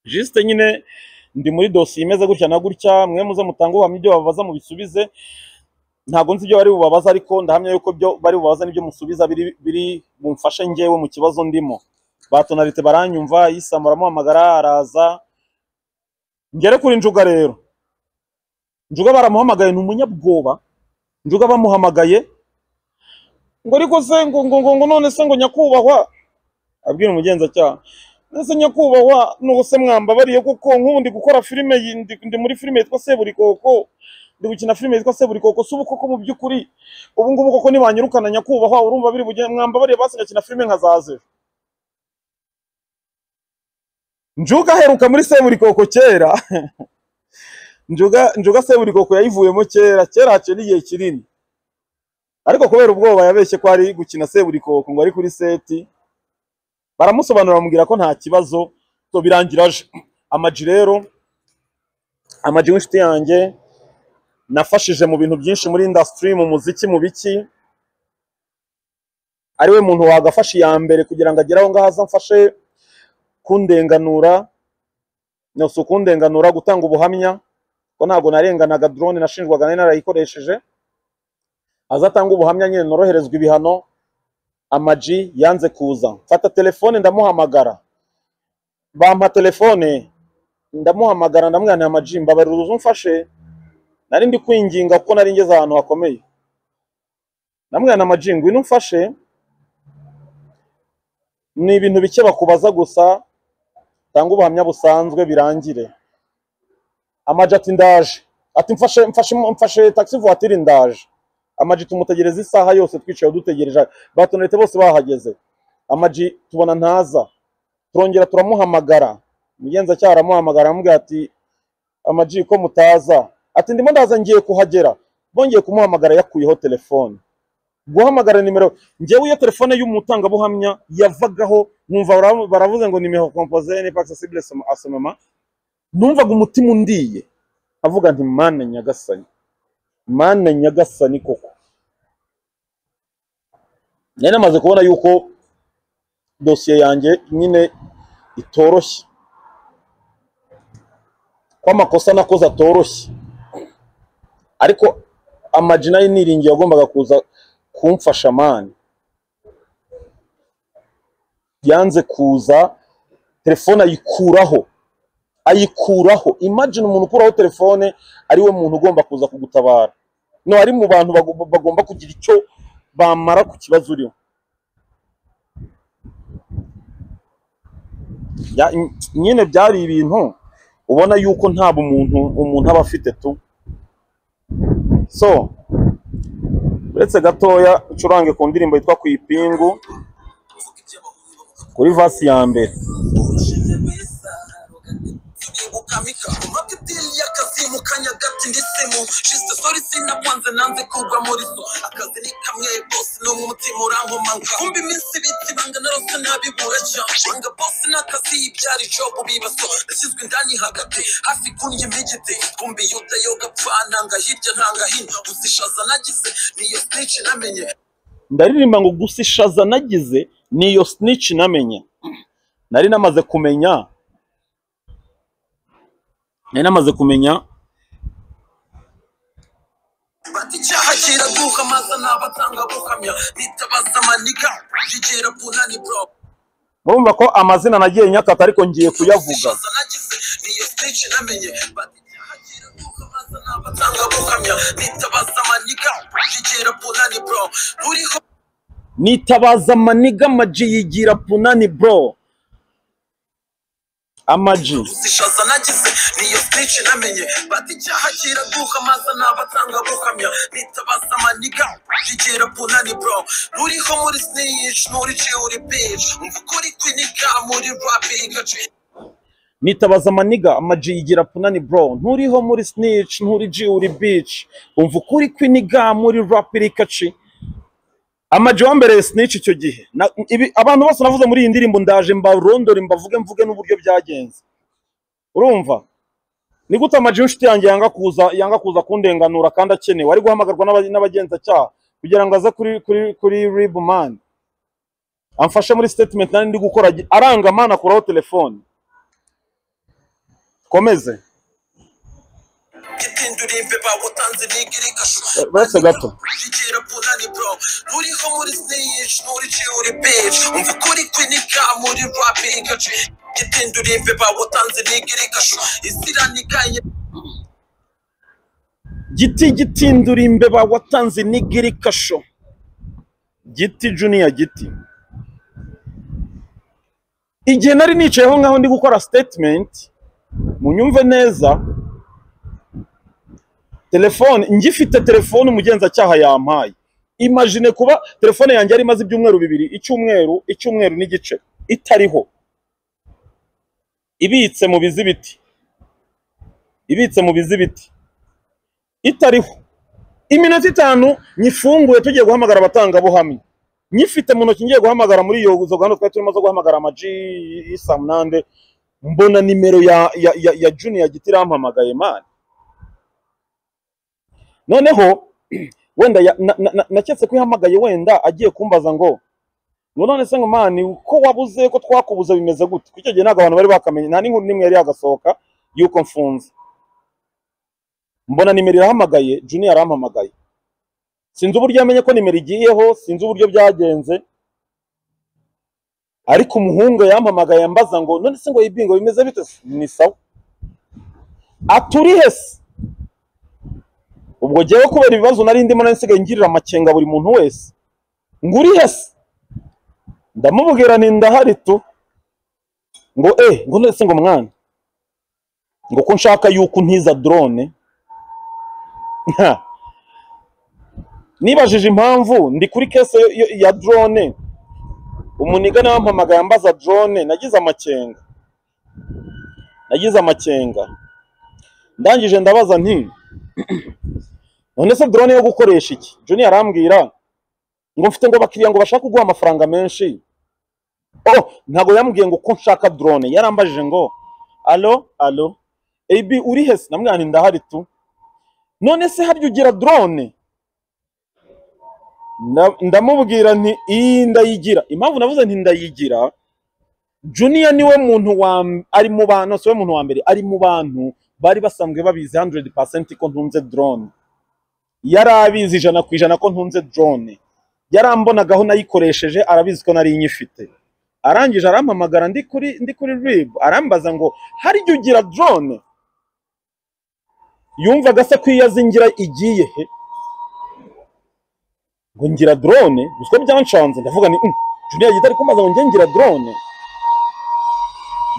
Speaker 1: jisite nyine ndi muri dosiye imeze gutya na gutya mwe muze mutange ubuhamya ibyo babaza mubisubize ntabwo nzi ibyo bari bubabaza ariko ndahamya yuko ibyo bari bubabaza n'ibyo musubiza biri biri bumfashe njyewe mu kibazo ndimo ba tonalite baranyumva yisama aramuhamagara araza ngere kuri njuga rero njuga baramuhamagaye ni umunyabwoba njuga bamuhamagaye ngo ariko se ngo ngo ngo ngo none se ngo nyakubahwa abwira umugenzacyaha ese nyakubahwa n'ubu se mwambabariye kuko nk'ubu ndi gukora filime yi- ndi, ndi muri filime yitwa Seburikoko ndi gukina filime yitwa Seburikoko si ubu koko mu by'ukuri ubu ngubu koko nibanyirukana nyakubahwa urumva biri bugende mwambabariye basi ngakina filime nkazaza ejo." Njuga aheruka muri Seburikoko kera Njuga Njuga Seburikoko yayivuyemo kera kera haciye n'igihe kinini ariko kubera ubwoba yabeshye ko ari gukina Seburikoko ngo ari kuri seti baramusobanurira bamubwira ko nta kibazo so birangira aje Ama G rero amaji w'inshuti yanjye nafashije mu bintu byinshi muri industry mu muziki mu biki ari we muntu wagafasha iya mbere kugira ngo agere aho ngaho aza amfashe kundenganura no si ukundenganura gutanga ubuhamya ko ntabwo narenganaga drone nashinjwaga nari narayikoresheje aza atanga ubuhamya nyine noroherezwa ibihano amaji yanze kuza mfata telefone ndamuhamagara bampa telefone ndamuhamagara ndamwira nti amaji mbabarira uze umfashe nari ndi kwinginga kuko nari ngeze ahantu hakomeye namwana amajingo ngwino umfashe ni ibintu bike bakubaza gusa tanga ubuhamya busanzwe birangire amaji ati ndaje ati mfashe mfashe mfashe taxi voiture ndaje amaji tumutegereza isaha yose twicaye dutegereje batonete bose bahageze amaji tubona ntaza turongera turamuhamagara umugenzacyaha aramuhamagara aramubwira ati amaji ko mutaza ati ndimo ndaza ngiye kuhagera bongeye kumuhamagara yakuyeho telefone guhamagara nimero njyewe iyo telefone y'umutangabuhamya yavagaho numva bara- baravuze ngo nimero composée n'est pas accessible à ce moment numvaga umutima undiye avuga nti mana nyagasani mana nyagasani koko nari namaze kubona yuko dosiye yanjye nyine itoroshye ko amakosa nakoze atoroshye ariko amaji nayo niringiye yagombaga kuza kumfasha mani yanze kuza telefone ayikuraho ayikuraho imagine umuntu ukuraho telefone ari we muntu ugomba kuza kugutabara no ari mu bantu bago- bagomba kugira icyo bamara ku kibazo uriho Ya- nyine byari ibintu ubona yuko nta bumuntu umuntu aba afite tu so uretse gatoya ucurange ku ndirimbo yitwa ku ipingu kuri vasi ya mbere
Speaker 2: ukamika mabidili y'akazimu kanyagati ndisimu shiste sori sinakwanze nanze kugwa muri so akazi ni kamwe bosi n'umwe umutima urankomanga kumva iminsi ibiti banga narose nabibura ca banga bosi n'akazi ibyara ijobu bibaso nashyizwe indani hagati hafi kunye impegete kumva yuda yoga pfananga hirya ntanga hino uzishaza nagize niyo snici namenye
Speaker 1: ndaririmba ngo gusa ishaza nagize niyo snitch namenye nari namaze kumenya nari namaze kumenya
Speaker 2: Bati icyaha kiraduka maze nabatanga buhamya nitabaza amaniga kigera ku nani bro
Speaker 1: murumva ko amazina nagiye nyakata ariko ngiye kuyavuga
Speaker 2: Shishoza nagize niyo stage namenye Bati icyaha kiraduka maze nabatanga buhamya nitabaza amaniga kigera ku nani bro Ruriho
Speaker 1: nitabaza amaniga amaji yigira punani bro amaji
Speaker 2: shishoza nagize niyo stage namenye Bati icyaha kiraduka maze nabatanga buhamya nitabaza amaniga kigera ku nani bro Ruriho muri snitch nturiciye uri bitch Mva ukuri kw'inika muri rap igace
Speaker 1: nitabaza amaniga amaji yigira punani bro nturiho muri snitch nturi ji uri beach umva ukuri kwiniga muri rap rikaci amaji wambereye snitch icyo gihe Na- ibi- abantu bose navuze muri iyi ndirimbo ndaje mbarondore mbavuge mvuge n'uburyo byagenze urumva ni gute amaji y'inshuti yanjye yanga kuza yanga kuza kundenganura kandi akenewe ari guhamagarwa n'aba- n'abagenzacyaha kugira ngo aze kuri kuri kuri rib man amfashe muri statement nari ndi gukora agi- aranga man akuraho telefone komeze
Speaker 2: gitindurimbe bawutanze nigirikashu
Speaker 1: uretse gato
Speaker 2: rigera bunani bro ruriho muri sneyish nurici uri bitch umva ukuri kwinika muri rap igace gitindurimbe bawutanze nigirikashu isiraniganye
Speaker 1: giti gitindura imbeba watanze nigiri kasho giti junior giti igihe nari nicayeho nkaho ndi gukora statement munyumve neza telefone ngifite telefone umugenzacyaha yampaye imagine kuba telefone yanjye yari imaze ibyumweru bibiri icyumweru icyumweru n'igice itariho ibitse mu bizibiti ibitse mu bizibiti itariho iminota itanu nyifunguye tugiye guhamagara abatangabuhamya nyifite mu ntoki ngiye guhamagara muri iyo zo gahunda twari turimo zo guhamagara amaji isamunande mbona nimero ya ya ya, ya junior giti irampamagaye mani noneho wenda ya- na- na- na- naketse ko ihamagaye wenda agiye kumbaza ngo ngo none se ngo mani ko wabuze ko twakubuze bimeze gute kuko icyo gihe ntabwo abantu bari bakamenye nta n'inkuru n'imwe yari yagasohoka y'uko mfunze mbona nimero irahamagaye junior arampamagaye sinzi uburyo yamenye ko nimero igiyeho sinzi uburyo byagenze ariko umuhungu yampamagaye ambaza ngo none se ngo ibingo bimeze bite ni sawa aturihe se ubwo jyewe kubera ibibazo nari ndimo nari nsigaye ngirira amakenga buri muntu wese ngo urihe se ndamubwira nti ndahari tu ngo eh ngo none se ngo mwana ngo ko nshaka yuko untiza drone nibajije impamvu ndi kuri kese yo- yo- ya drone umuniga nawe ampamagaye ambaza drone nagize amakenga nagize amakenga ndangije ndabaza nti none se drone yo gukoresha iki junior arambwira ngo mfite ngo abakiriya ngo bashaka kuguha amafaranga menshi oh ntabwo yambwiye ngo uko nshaka drone yarambajije ngo alo alo ab uri hese namwana ndahari tu none se harya ugira drone Na- ndamubwira nti iyi ndayigira impamvu navuze nti ndayigira juniya niwe muntu wa m- ari mu bantu siwe muntu wa mbere ari mu bantu bari basanzwe babizi 100% ko ntunze drone yari abizi ijana ku ijana ko ntunze drone yarambonagaho nayikoresheje arabizi ko nari nyifite arangije arampamagara ndi kuri ndi kuri rib arambaza ngo harya ugira drone yumvaga se ko iyo azingira igiye he ngo ngira drone gusa ko byanshanze ndavuga ni "Mm, Junior yita ari kumbaza ngo njye ngira drone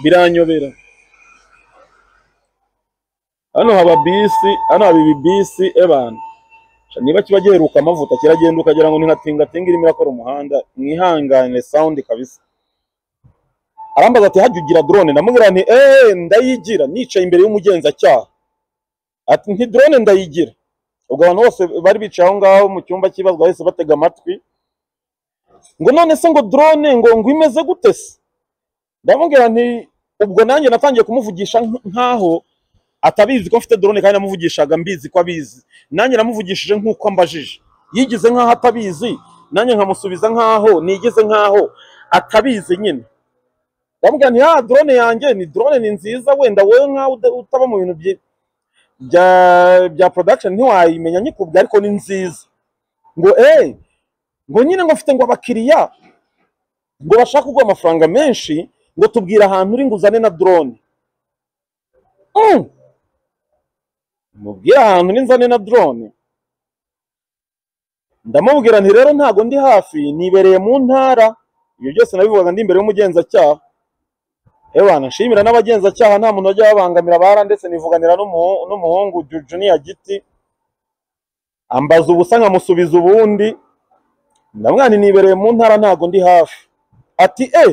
Speaker 1: biranyobera hano haba bisi hano haba ibi bisi ebana Sha, niba kiba giheruka amavuta kiragenda ukagira ngo ni nka tingatinga irimo irakora umuhanda mwihangane sound kabisa arambaza ati hajya ugira drone ndamubwira nti eee ndayigira nicaye imbere y'umugenzacyaha ati nti drone ndayigira ubwo abantu bose bari bicaye aho ngaho mu cyumba cy'ibazwa bahise batega amatwi ngo none se ngo drone ngo ngo imeze gute se ndamubwira nti ubwo nanjye natangiye kumuvugisha nk- nkaho atabizi ko mfite drone kandi namuvugishaga mbizi ko abizi nanjye namuvugishije nk'uko ambajije yigize nkaho atabizi nanjye nkamusubiza nkaho nigize nkaho atabizi nyine ndamubwira nti ya drone yanjye ni drone ni nziza wenda wowe nkaho uda- utaba mu bintu bye- bya bya production ntiwayimenya nyikubwe ariko ni nziza ngo eh ngo nyine ngo mfite ngo abakiriya ngo bashaka kuguha amafaranga menshi ngo tubwire ahantu uri nguzane na drone mm. mubwire ahantu uri nzane na drone ndamubwira nti rero ntago ndi hafi nibereye mu ntara ibyo byose nabivugaga ndi imbere y'umugenzacyaha Ewana nshimira n'abagenzacyaha nta muntu wajya babangamira bara ndetse nivuganira n'umuhu- n'umuhungu Ju- Junior Giti ambaza ubusa nkamusubiza ubundi ndamwana nibereye mu ntara ntago ndi hafi ati e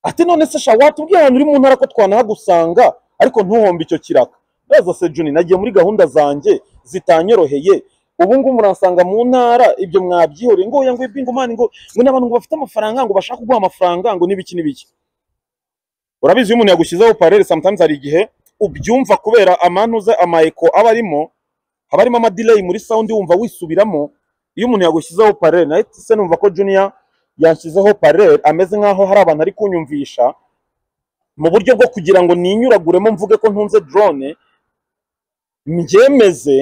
Speaker 1: ati none se sha watubwiye ahantu uri mu ntara ko twanahagusanga ariko ntuhombe icyo kiraka ndaza se Juni nagiye muri gahunda zanjye zitanyoroheye ubu ngubu muransanga mu ntara ibyo mwabyihoreye ngo oya ngo ibingo mani ngo ngo n'abantu ngo bafite amafaranga ngo bashaka kuguha amafaranga ngo n'ibiki n'ibiki urabizi iyo umuntu yagushyizeho parere sometimes hari igihe ubyumva kubera amanuze amayeko aba arimo haba harimo amadelayi muri sound wumva wisubiramo iyo umuntu yagushyizeho parere nahise numva ko junior yanshyizeho parere ameze nkaho hari abantu ari kunyumvisha mu buryo bwo kugira ngo ninyuraguremo mvuge ko ntunze drone mbyemeze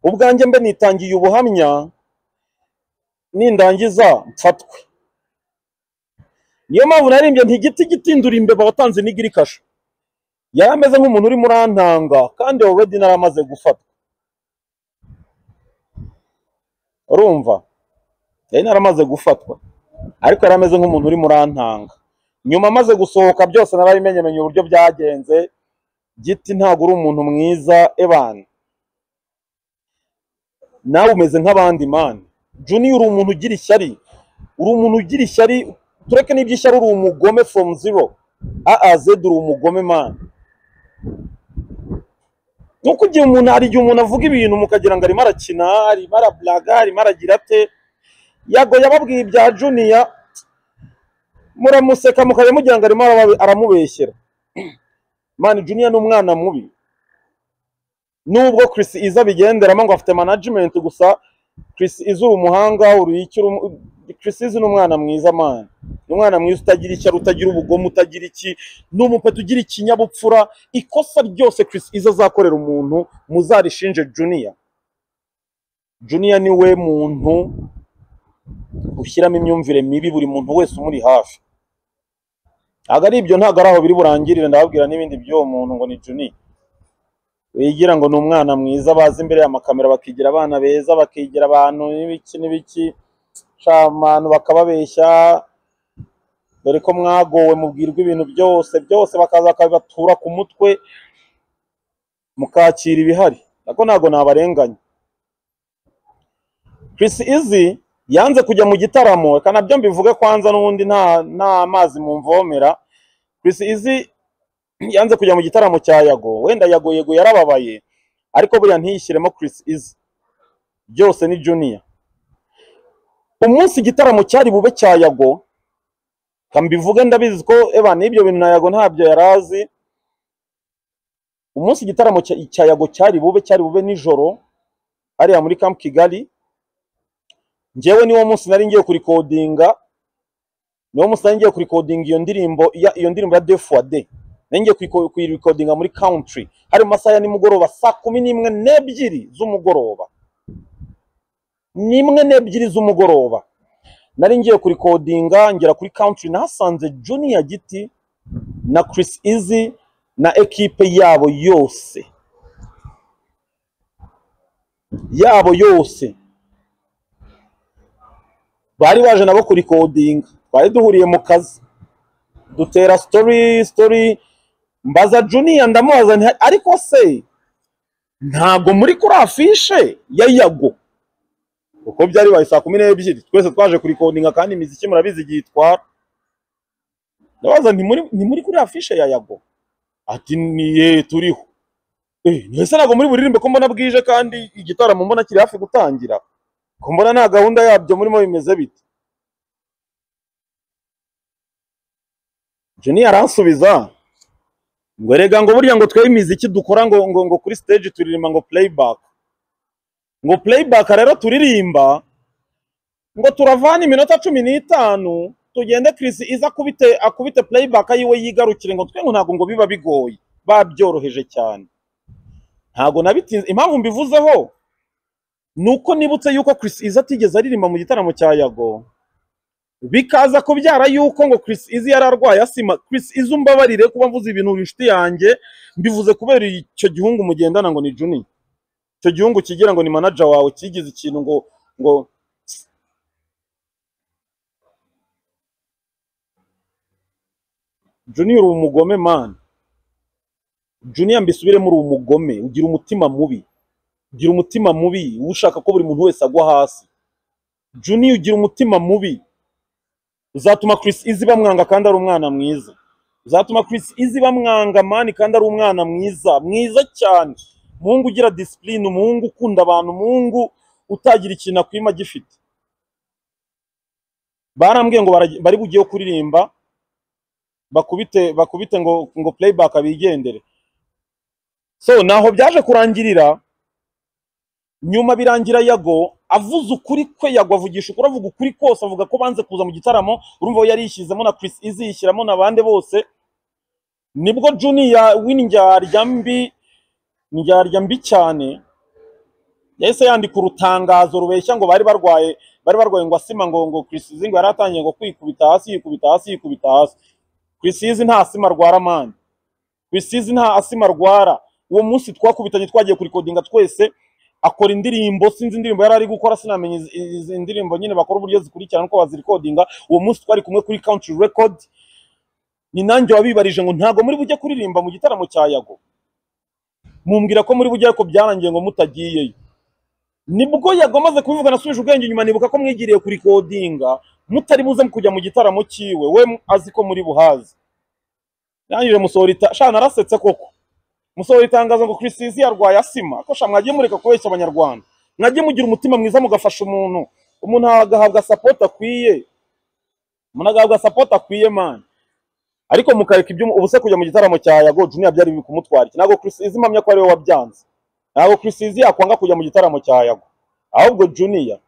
Speaker 1: ubwanjye mbe nitangiye ubuhamya nindangiza mfatwe niyo mpamvu narimbye nti igiti gitindura imbeba watanze n'igira ikasha yari ameze nk'umuntu urimo urantanga kandi already nari amaze gufatwa urumva yari nari amaze gufatwa ariko yari ameze nk'umuntu urimo urantanga nyuma amaze gusohoka byose narabimenyemenye uburyo byagenze giti ntabwo uri umuntu mwiza ebana nawe umeze nk'abandi mani juni uri umuntu ugira ishyari uri umuntu ugira ishyari tureke n'iby'ishyari uri umugome from zero AAZ uri umugome man nuko igihe umuntu hari igihe umuntu avuga ibintu mukagira ngo arimo arakina arimo arablaga arimo aragira ate yago yababwiye ibya junior muramuseka mukajya mugira ngo arimo araba- aramubeshyera man junior ni umwana mubi nubwo Chris Iza abigenderamo ngo afite management gusa Chris Iza uri umuhanga uri icyo uri- Chris Iza ni umwana mwiza man ni umwana mwiza utagira icyari utagira ubugome utagira iki ni umupeta ugira ikinyabupfura ikosa ryose Chris Iza azakorera umuntu muzarishinje Junior Junior ni we muntu ushyiramo imyumvire mibi buri muntu wese umuri hafi ntabwo ari ibyo ntabwo ari aho biri burangirire ndababwira n'ibindi by'uwo muntu ngo ni Junior wigira ngo ni umwana mwiza baza imbere y'amakamera bakigira abana beza bakigira abantu n'ibiki n'ibiki sha abantu bakababeshya dore ko mwagowe mubwirwa ibintu byose byose bakaza bakabibatura ku mutwe mukakira ibihari ariko ntabwo nabarenganya Chris Izzy yanze kujya mu gitaramo reka nabyo mbivuge kwanza n'ubundi nta nta mazi mu mvomera Chris Easy yanze kujya mu gitaramo cya Yago wenda Yago Yego yarababaye ariko buriya ntiyishyiremo Chris Easy byose ni Junior umunsi igitaramo cyari bube cya Yago kambivuge ndabizi ko eba n'ibyo bintu na Yago ntabyo yarazi umunsi igitaramo cya- cya Yago cyari bube cyari bube nijoro hariya muri Camp Kigali njyewe niwo munsi nari ngiye kurikodinga niwo munsi nari ngiye kurikodinga iyo ndirimbo ya- iyo ndirimbo ya Death for Day nari ngiye kuyiko- kuyirikodinga muri country hari mu masaha ya nimugoroba saa kumi n'imwe n'ebyiri z'umugoroba n'imwe n'ebyiri z'umugoroba nari ngiye kurikodinga ngera kuri country nahasanze Junior Giti na Chris Easy na ekipe yabo yose yabo yose bari baje nabo kurikodinga twari duhuriye mu kazi dutera story story mbaza juniya ndamubaza nti ariko se ntabwo muri kuri afishe ya yago kuko byari bibaye saa kumi n'ebyiri twese twaje kurikodinga kandi imiziki murabizi igihe itwara ndabaza nti muri ni muri kuri afishe ya yago ati niye turiho Eh, mwese ntabwo muri buririmbe ko mbona bwije kandi igitaramo mbona kiri hafi gutangira ko mbona nta gahunda yabyo murimo bimeze bite Junior aransubiza ngo erega ngo burya ngo twebwe imiziki dukora ngo ngo ngo kuri stage turirimba ngo playback ngo playback rero turirimba ngo turavana iminota cumi n'itanu tugende Chris iza akubite akubite playback yiwe yigarukire ngo twe ngo ntabwo ngo biba bigoye babyoroheje cyane ntabwo nabitinze impamvu mbivuzeho nuko nibutse yuko Chris Easy atigeze aririmba mu gitaramo cya Yago bikaza kubyara yuko ngo Chris Easy yari arwaye asima Chris Easy umbabarire kuba mvuze ibintu inshuti yanjye mbivuze kubera icyo gihungu mugendana ngo ni Juni icyo gihungu kigira ngo ni manager wawe kigize ikintu ngo ngo Juni uri umugome man Juni mbisubiremo uri umugome ugira umutima mubi ugira umutima mubi ushaka ko buri muntu wese agwa hasi Juni ugira umutima mubi uzatuma Chris Easy bamwanga kandi ari umwana mwiza uzatuma Chris Easy bamwanga mani kandi ari umwana mwiza mwiza cyane umuhungu ugira discipline umuhungu ukunda abantu umuhungu utagira ikintu akwima agifite barambwiye ngo baragi- bari bugiye kuririmba bakubite bakubite ngo ngo playback abigendere so naho byaje kurangirira nyuma birangira yago avuze ukuri kwe yago avugisha ukuri avuga ukuri kose avuga ko banze kuza mu gitaramo urumva we yari yishyizemo na Chris Easy yishyiramo n'abandi bose nibwo Junior w'indyarya mbi indyarya mbi cyane yahise yandika urutangazo rubeshya ngo bari barwaye bari barwaye ngo asima ngo ngo Chris Easy ngo yari atangiye ngo kwikubita hasi yikubita hasi yikubita hasi Chris Easy nta asima arwara mani Chris Easy nta asima arwara uwo munsi twakubitanye twagiye kurikodinga twese akora indirimbo sinzi indirimbo yari ari gukora sinamenya izi- izi indirimbo nyine bakora uburyo zikurikirana uko bazirikodinga uwo munsi twari kumwe kuri country record ni nanjye wabibarije ngo ntago muri bujye kuririmba mu gitaramo cya yago mumbwira ko muri bujye ariko byarangiye ngo mutagiyeyo nibwo yago amaze kubivuga nasubije ubwenge inyuma nibuka ko mwigiriye kurikodinga mutari buze kujya mu gitaramo cyiwe we azi ko muri buhazi yangije musohora ita shana narasetse koko musohora itangazo ngo Chris Easy yarwaye asima ko sha mwagiye mureka kubeshya abanyarwanda mwagiye mugira umutima mwiza mugafasha umuntu umuntu agahabwa support akwiye umuntu agahabwa support akwiye man ariko mukareka ibyo ubuse kujya mu gitaramo cya Yago Junior byari biri kumutwara iki ntabwo Chris Easy mpamya ko ari we wabyanze ntabwo Chris Easy yakwanga kujya mu gitaramo cya Yago ahubwo Junior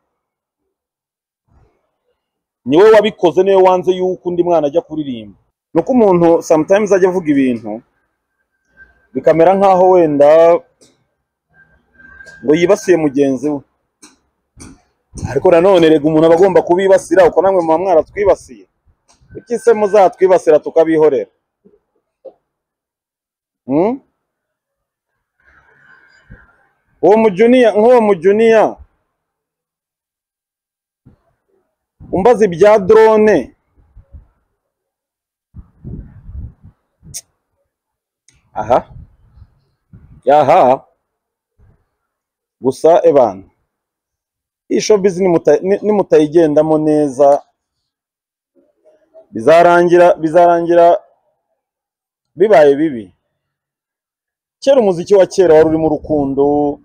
Speaker 1: niwe wabikoze niwe wanze yuko undi mwana ajya kuririmba nuko umuntu sometimes ajya avuga ibintu bikamera nk'aho wenda ngo yibasiye mugenzi we ariko nanone rega umuntu aba agomba kubibasira uko namwe muba mwaratwibasiye kuki se muzatwibasira tukabihorera Hmm? uwo mujuniya nk'uwo mujuniya umbaza ibya drone aha yaha gusa ebana iyi showbiz nimuta- ni- nimutayigendamo neza bizarangira bizarangira bibaye bibi kera umuziki wa kera wari urimo urukundo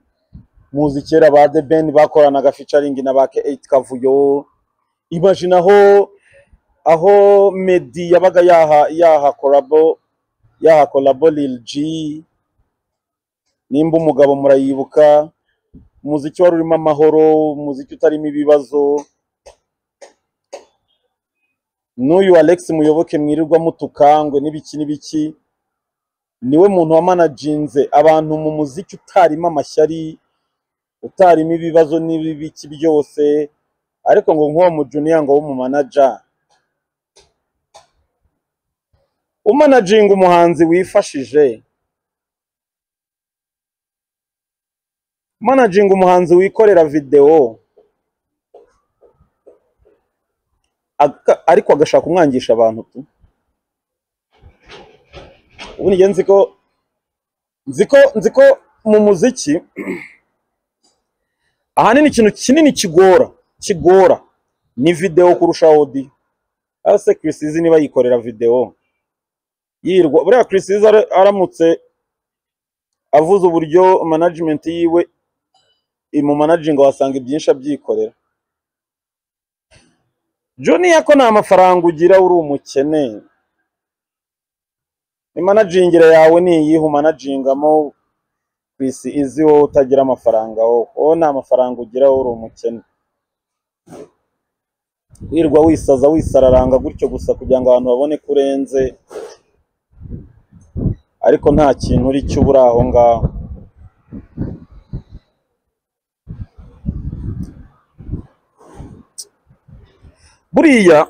Speaker 1: muzi kera ba The Ben bakoranaga featuring na ba K8 Kavuyo imagine aho aho Meddy yabaga yaha yaha collabo yaha collabo Lil G nimba umugabo murayibuka umuziki wari urimo amahoro umuziki utarimo ibibazo n'uyu Alex Muyoboke mwirirwa mutukangwe n'ibiki n'ibiki niwe muntu wamanajinze abantu mu muziki utarimo amashyari utarimo ibibazo n'ibiki byose ariko ngo nk'uwo mujuniya ngo w'umumanaja umanaginga umuhanzi wifashije umanaginga umuhanzi wikorera videwo aka- ariko agashaka kumwangisha abantu tu ubu nige nzi ko nzi ko nzi ko mu muziki ahanini ikintu kinini kigora kigora ni videwo kurusha audio aho se Chris Easy niba yikorera videwo yirwa buriya Chris Easy ara- aramutse avuze uburyo management yiwe imumanaginga wasanga ibyinshi abyikorera Junior ko nta mafaranga ugira uri umukene imanagingira yawe ni iyihe umanagingamo ku isi izi wowe utagira amafaranga wowe wowe nta mafaranga ugira wowe uri umukene wirwa wisaza wisararanga gutyo gusa kugira ngo abantu babone ko urenze ariko nta kintu uri cyo ubura aho ngaho buriya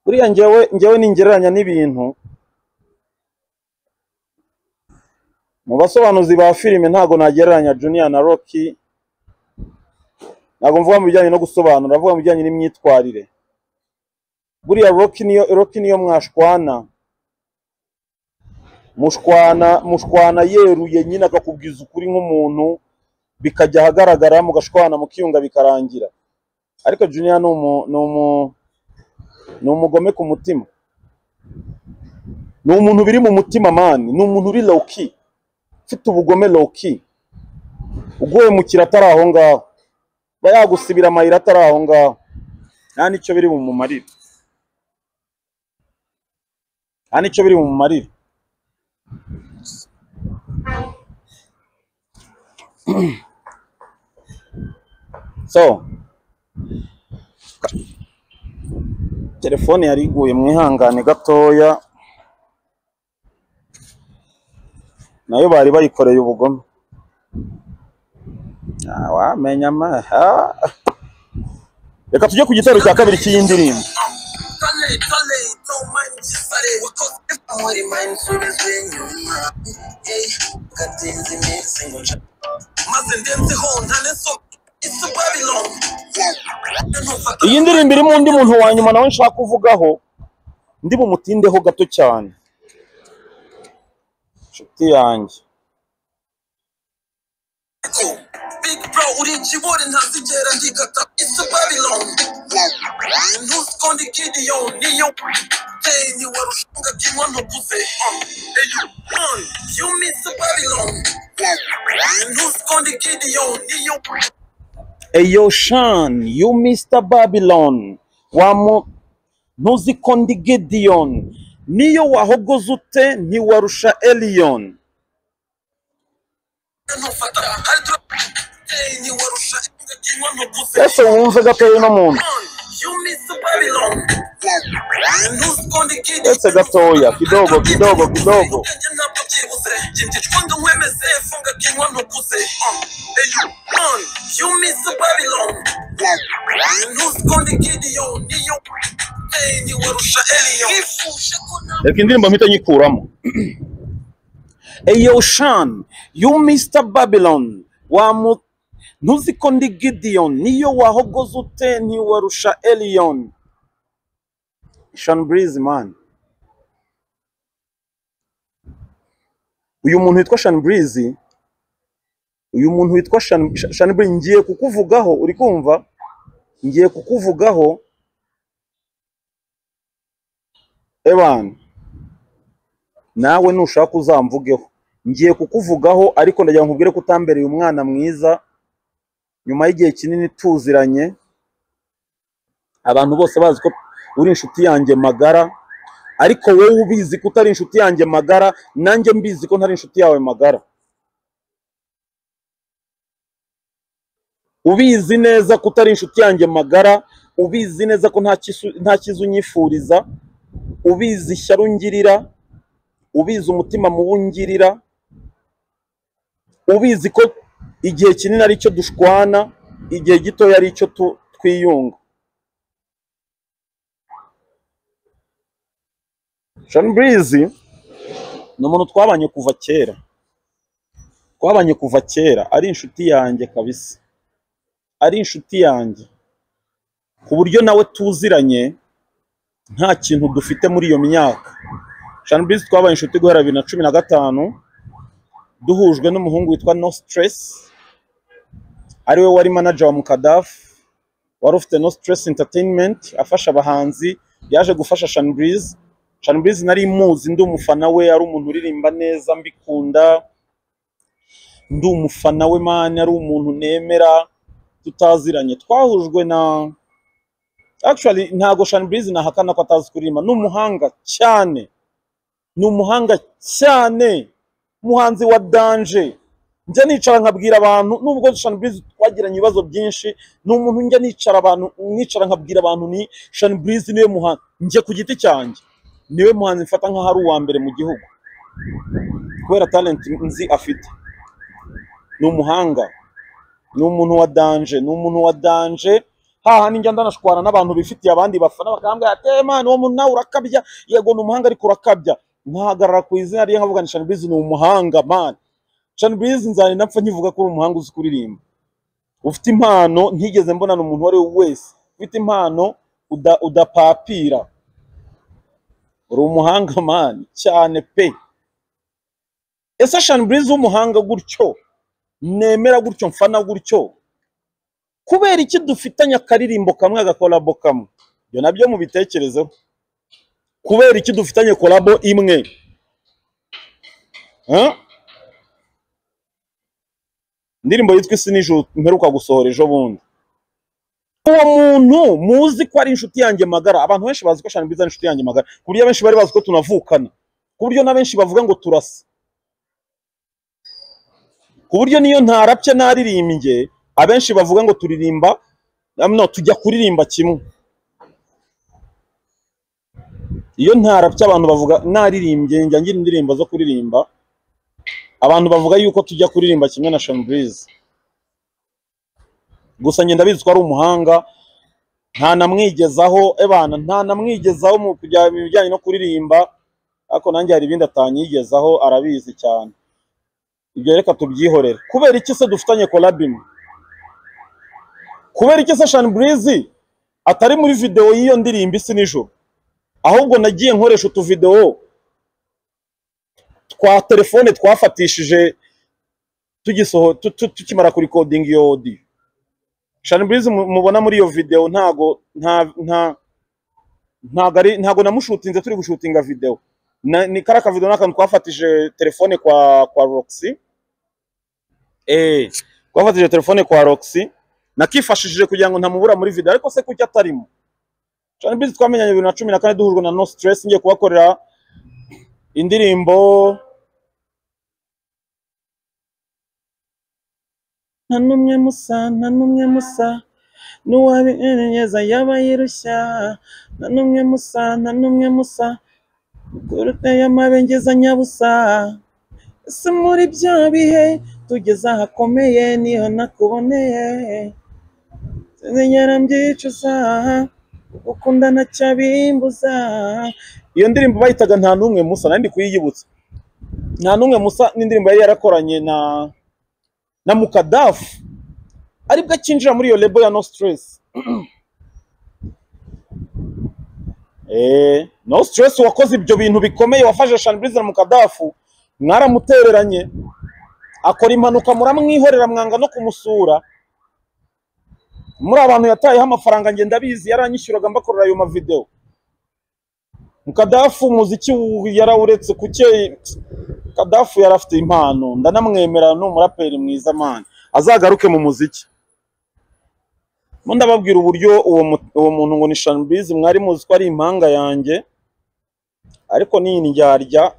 Speaker 1: buriya njyewe njyewe ningereranya n'ibintu mu basobanuzi ba filime ntago nagereranya Junior na Rocky ntabwo mvuga mu bijyanye no gusobanura mvuga mu bijyanye n'imyitwarire buriya Rocky niyo Rocky niyo mwashwana mushwana mushwana yeruye nyine akakubwiza ukuri nk'umuntu bikajya ahagaragara mugashwana mukiyunga bikarangira ariko Junior ni umu ni umu ni umugome ku mutima ni umuntu biri mu mutima mani ni umuntu uri low key ufite ubugome low key uguye mu kira atari aho ngaho aba yagusibira amayira atari aho ngaho nta n'icyo biri bumumarire nta n'icyo biri bumumarire so telefone yari iguye mwihangane gatoya nayo bari bayikoreye ubugome Ah, wamenya ma ah. reka tujye ku gitero cya kabiri cy'iyi ndirimbo
Speaker 2: Tale, tale, don't mind gisare wakoze muri mind subizwe inyuma Hey, gatinze iminsi ngo nca maze ndenzeho ntane so It's a Babylon Ntufata
Speaker 1: iyi ndirimbo irimo undi muntu wa nyuma nawe nshaka kuvugaho ndi bumutindeho gato cyane inshuti yanjye
Speaker 2: ko Big bro uri ikibori ntazigera ngikata It's a Babylon Ntuskondi kidiyo niyo Hey, ni warushunga kimwa ntukuze Uh, Hey, you run You miss a Babylon Ntuskondi kidiyo niyo
Speaker 1: eyo shani yu misita babiloni wamu ntuzi ko ndi gediyoni niyo wahogoze ute ntiwarusha eliyoni
Speaker 2: ntufata hari turabyeyi ntiwarusha ingagirwa ntuguze
Speaker 1: ese wumve gatoya uno muntu Ese gatoya, kidogo, kidogo, kidogo. reka indirimbo mpita nyikuramo eyo shani yu misita babiloni wamu ntuzi ko ndi gidiyoni niyo wahogoze ute ntiwarusha eliyoni shani burizi mani uyu muntu witwa shani burizi uyu muntu witwa Shan- Sha- Shanbri ngiye kukuvugaho uri kumva ngiye kukuvugaho ebana nawe nushaka uzamvugeho ngiye kukuvugaho ariko ndagira ngo nkubwire ko utambereye umwana mwiza nyuma y'igihe kinini tuziranye abantu bose bazi ko uri inshuti yanjye magara ariko wowe ubizi ko utari inshuti yanjye magara nanjye mbizi ko ntari inshuti yawe magara ubizi neza ko utari inshuti yanjye magara ubizi neza ko nta kisu- nta cyiza unyifuriza ubizi ishyari ungirira ubizi umutima mubi ungirira ubizi ko igihe kinini ari cyo dushwana igihe gitoya ari cyo tu- twiyunga Shanbreeze ni umuntu twabanye kuva kera twabanye kuva kera ari inshuti yanjye kabisa ari inshuti yanjye ku buryo nawe tuziranye nta kintu dufite muri iyo myaka Shanbreeze twabaye inshuti guhera bibiri na cumi na gatanu duhujwe n'umuhungu witwa No Stress ariwe wari manager wa Mukadafu wari ufite No Stress Entertainment afasha abahanzi yaje gufasha Shanbreeze Shanbreeze nari muzi ndi umufana we ari umuntu uririmba neza mbikunda ndi umufana we mani ari umuntu nemera tutaziranye twahujwe na actually ntago Shanbreeze nahakana ko atazi kuririmba ni umuhanga cyane ni umuhanga cyane umuhanzi wa danje njya nicara nkabwira abantu nubwo Shanbreeze twagiranye ibibazo byinshi ni umuntu njya nicara abantu nicara nkabwira abantu ni Shanbreeze niwe muhanzi njye ku giti cyanjye niwe muhanzi mfata nkaho ari uwa mbere mu gihugu kubera talent nzi afite ni umuhanga ni umuntu wa danje ni umuntu wa danje hahandi njya ndanashwana n'abantu bifitiye abandi bafana bakambwira ati "Eh, man uwo muntu nawe urakabya yego ni umuhanga ariko urakabya nkahagarara ku izina rye nkavuga ni Shanbreeze ni umuhanga man Shanbreeze nzarinda mpfa nkivuga ko uri umuhanga uzi kuririmba ufite impano ntigeze mbonana umuntu uwo ari we wese ufite impano uda- udapapira uri umuhanga man cyane pe ese Shanbreeze w'umuhanga gutyo nemera gutyo mfana gutyo kubera iki dufitanye akaririmbo kamwe agakorabo kamwe ibyo nabyo mubitekerezeho kubera iki dufitanye korabo imwe Huh? indirimbo yitwa isi n'ijuru mperuka gusohora ejo bundi uwo muntu muzi ko ari inshuti yanjye magara abantu benshi bazi ko Shanbreeze ari inshuti yanjye magara ku buryo abenshi bari bazi ko tunavukana ku buryo na benshi bavuga ngo turasa ku buryo niyo ntarapye naririmbye abenshi bavuga ngo turirimba am- no tujya kuririmba kimwe iyo ntarapye abantu bavuga naririmbye njya ngira indirimbo zo kuririmba abantu bavuga yuko tujya kuririmba kimwe na Shanbreeze gusa njye ndabizi ko ari umuhanga nta namwigezaho ebana nta namwigezaho mu kujya mu bijyanye no kuririmba ariko nanjye hari ibindi atanyigezaho arabizi cyane ibyo reka tubyihorere kubera iki se dufitanye collab imwe kubera iki se Shanbreeze atari muri video y'iyo ndirimbo isi nijoro ahubwo nagiye nkoresha utuvideo twa telefone twafatishije tugisoho tu- tu- tukimara kurikodinga iyo audio Shanbreeze mu- mubona muri iyo video ntago nta nta ntago ari ntago namushutinze turi gushutinga video Na- ni kariya kavido ni akantu twafatije telefone kwa kwa Roxy Eh, twafatije telefone kwa Roxy nakifashishije kugira ngo ntamubura muri video ariko se kuki atarimo Shanbiz twamenyanye bibiri na cumi na kane duhujwe na No Stress ngiye kubakorera indirimbo nta n'umwe musa nta n'umwe musa n'uwabinyeza yaba yirushya nta n'umwe musa nta n'umwe musa kuruta y'amabengeza nyabusa ese muri bya bihe tugeze ahakomeye niho nakuboneye sinzigera mbyicuza gukunda ntacyabimbuza iyo ndirimbo bayitaga nta n'umwe musa nari ndi kuyiyibutsa nta n'umwe musa n'indirimbo yari yarakoranye na na mukadafu aribwo akinjira muri iyo lebo ya no stress eh, no stress wakoze ibyo bintu bikomeye wafashe shanburize na mukadafu mwaramutereranye akora impanuka muramwihorera mwanga no kumusura muri abantu yatayeho amafaranga njye ndabizi yaranyishyuraga mbakorera ayo mavidewo kadafu umuziki yarawuretse kuke kadafu yari afite impano ndanamwemera ni umuraperi mwiza mani azagaruke mu muziki mo ndababwira uburyo uwo mu- uwo muntu ngo ni shanbizi mwari muzi ko ari impanga yanjye ariko ni indyarya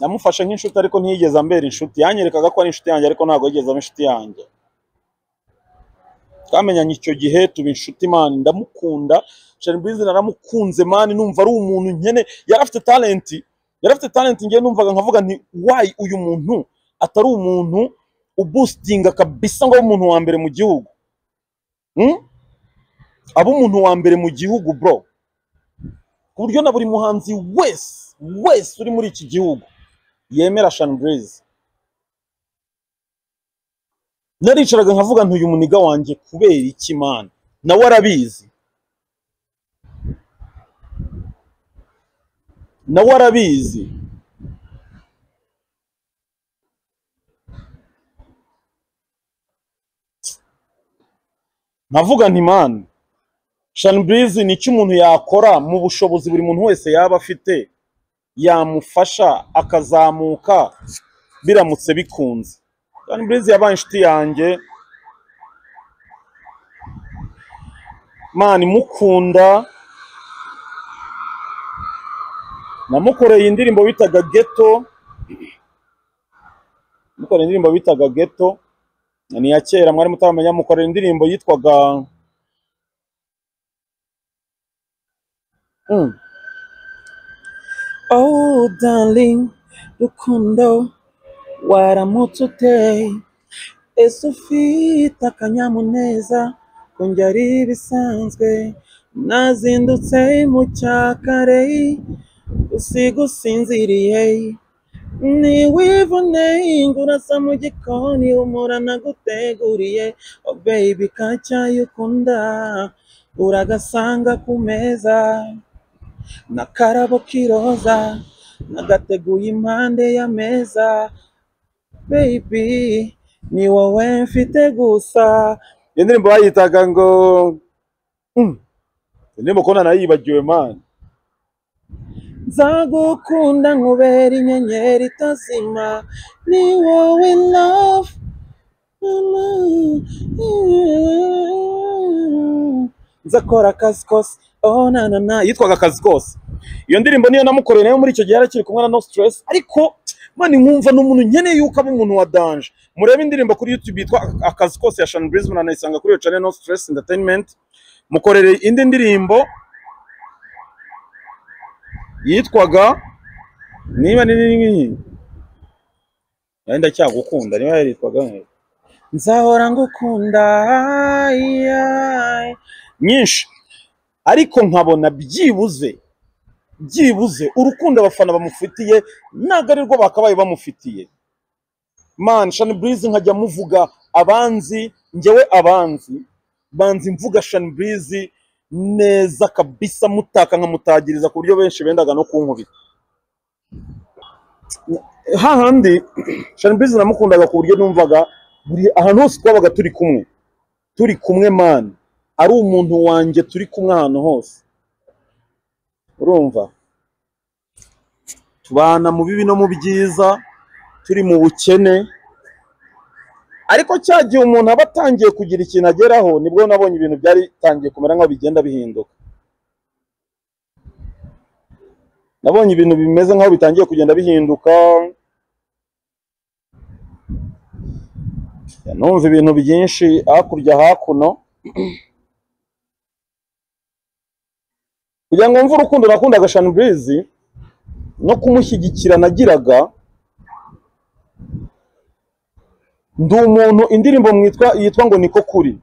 Speaker 1: namufashe nk'inshuti ariko ntiyigeze ambera inshuti yanyerekaga ko ari inshuti yanjye ariko ntabwo yigeze aba inshuti yanjye twamenyanye icyo gihe tuba inshuti mani ndamukunda shanbizi naramukunze mani numva ari umuntu nkene yari afite talenti yari afite talenti ngewe numvaga nkavuga nti wayi uyu muntu atari umuntu ubusitinga kabisa ngo abe umuntu wa mbere mu gihugu Hmm? aba umuntu wa mbere mu gihugu bro ku buryo na buri muhanzi wese wese uri muri iki gihugu yemera shanbreeze naricaraga nkavuga nti uyu muniga wanjye kubera iki mana nawe arabizi nawe arabizi nkavuga nti mana shanbreeze ni iki umuntu yakora mu bushobozi buri muntu wese yaba afite yamufasha akazamuka biramutse bikunze shanbreeze yabaye inshuti yanjye mana imukunda namukoreye indirimbo bitaga geto namukoreye indirimbo bitaga geto ni iya kera mwari mutamenya mukorera indirimbo yitwaga Mm.
Speaker 2: Oh, darling, rukundo, waramutse uteye. Ese ufite akanyamuneza ko njye ari ibisanzwe. Nazindutse mu cyakare, usiga usinziriye. Niwivune ngo urasa mu gikoni, humura naguteguriye. Oh baby, ka cyayi ukunda, uragasanga ku meza. n'akarabo k'iroza nagateguye impande y'ameza baby ni wowe mfite gusa
Speaker 1: iyo ndirimbo bayitaga ngo Mm. iyo ndirimbo kubona nayibagiwe mani
Speaker 2: nzagukunda nkubera inyenyeri itazima ni wowe love nzakora akazi kose oh na na na
Speaker 1: yitwaga akazi kose iyo ndirimbo niyo namukoreye nayo muri icyo gihe yarakiri kumwe na no stress ariko mani nkumva ni umuntu nkeneye yuko aba umuntu wa danje murebe indirimbo kuri youtube yitwa akazi kose ya Sean Breeze muranayisanga kuri iyo channel no stress entertainment mukorere indi ndirimbo yitwaga niba ni nini nari ndacyagukunda niba yaritwaga
Speaker 2: nzahora ngukunda yeah.
Speaker 1: nyinshi ariko nkabona byibuze byibuze urukundo abafana bamufitiye ntabwo ari rwo bakabaye bamufitiye man shani burizi nkajya muvuga abanzi ngewe abanzi banzi mvuga shani burizi neza kabisa mutaka nkamutagiriza ku buryo benshi bendaga no kunkubita hahandi shani burizi namukundaga ku buryo numvaga buri ahantu hose twabaga turi kumwe turi kumwe mani ari umuntu wanjye turi kumwe ahantu hose urumva tubana mu bibi no mu byiza turi mu bukene ariko cya gihe umuntu aba atangiye kugira ikintu ageraho nibwo nabonye ibintu byaritangiye kumera nk'aho bigenda bihinduka nabonye ibintu bimeze nk'aho bitangiye kugenda bihinduka numva ibintu byinshi hakurya hakuno kugira ngo mve urukundo nakundaga shanburizi no kumushyigikira nagiraga ndi umuntu indirimbo mwitwa yitwa ngo niko kuri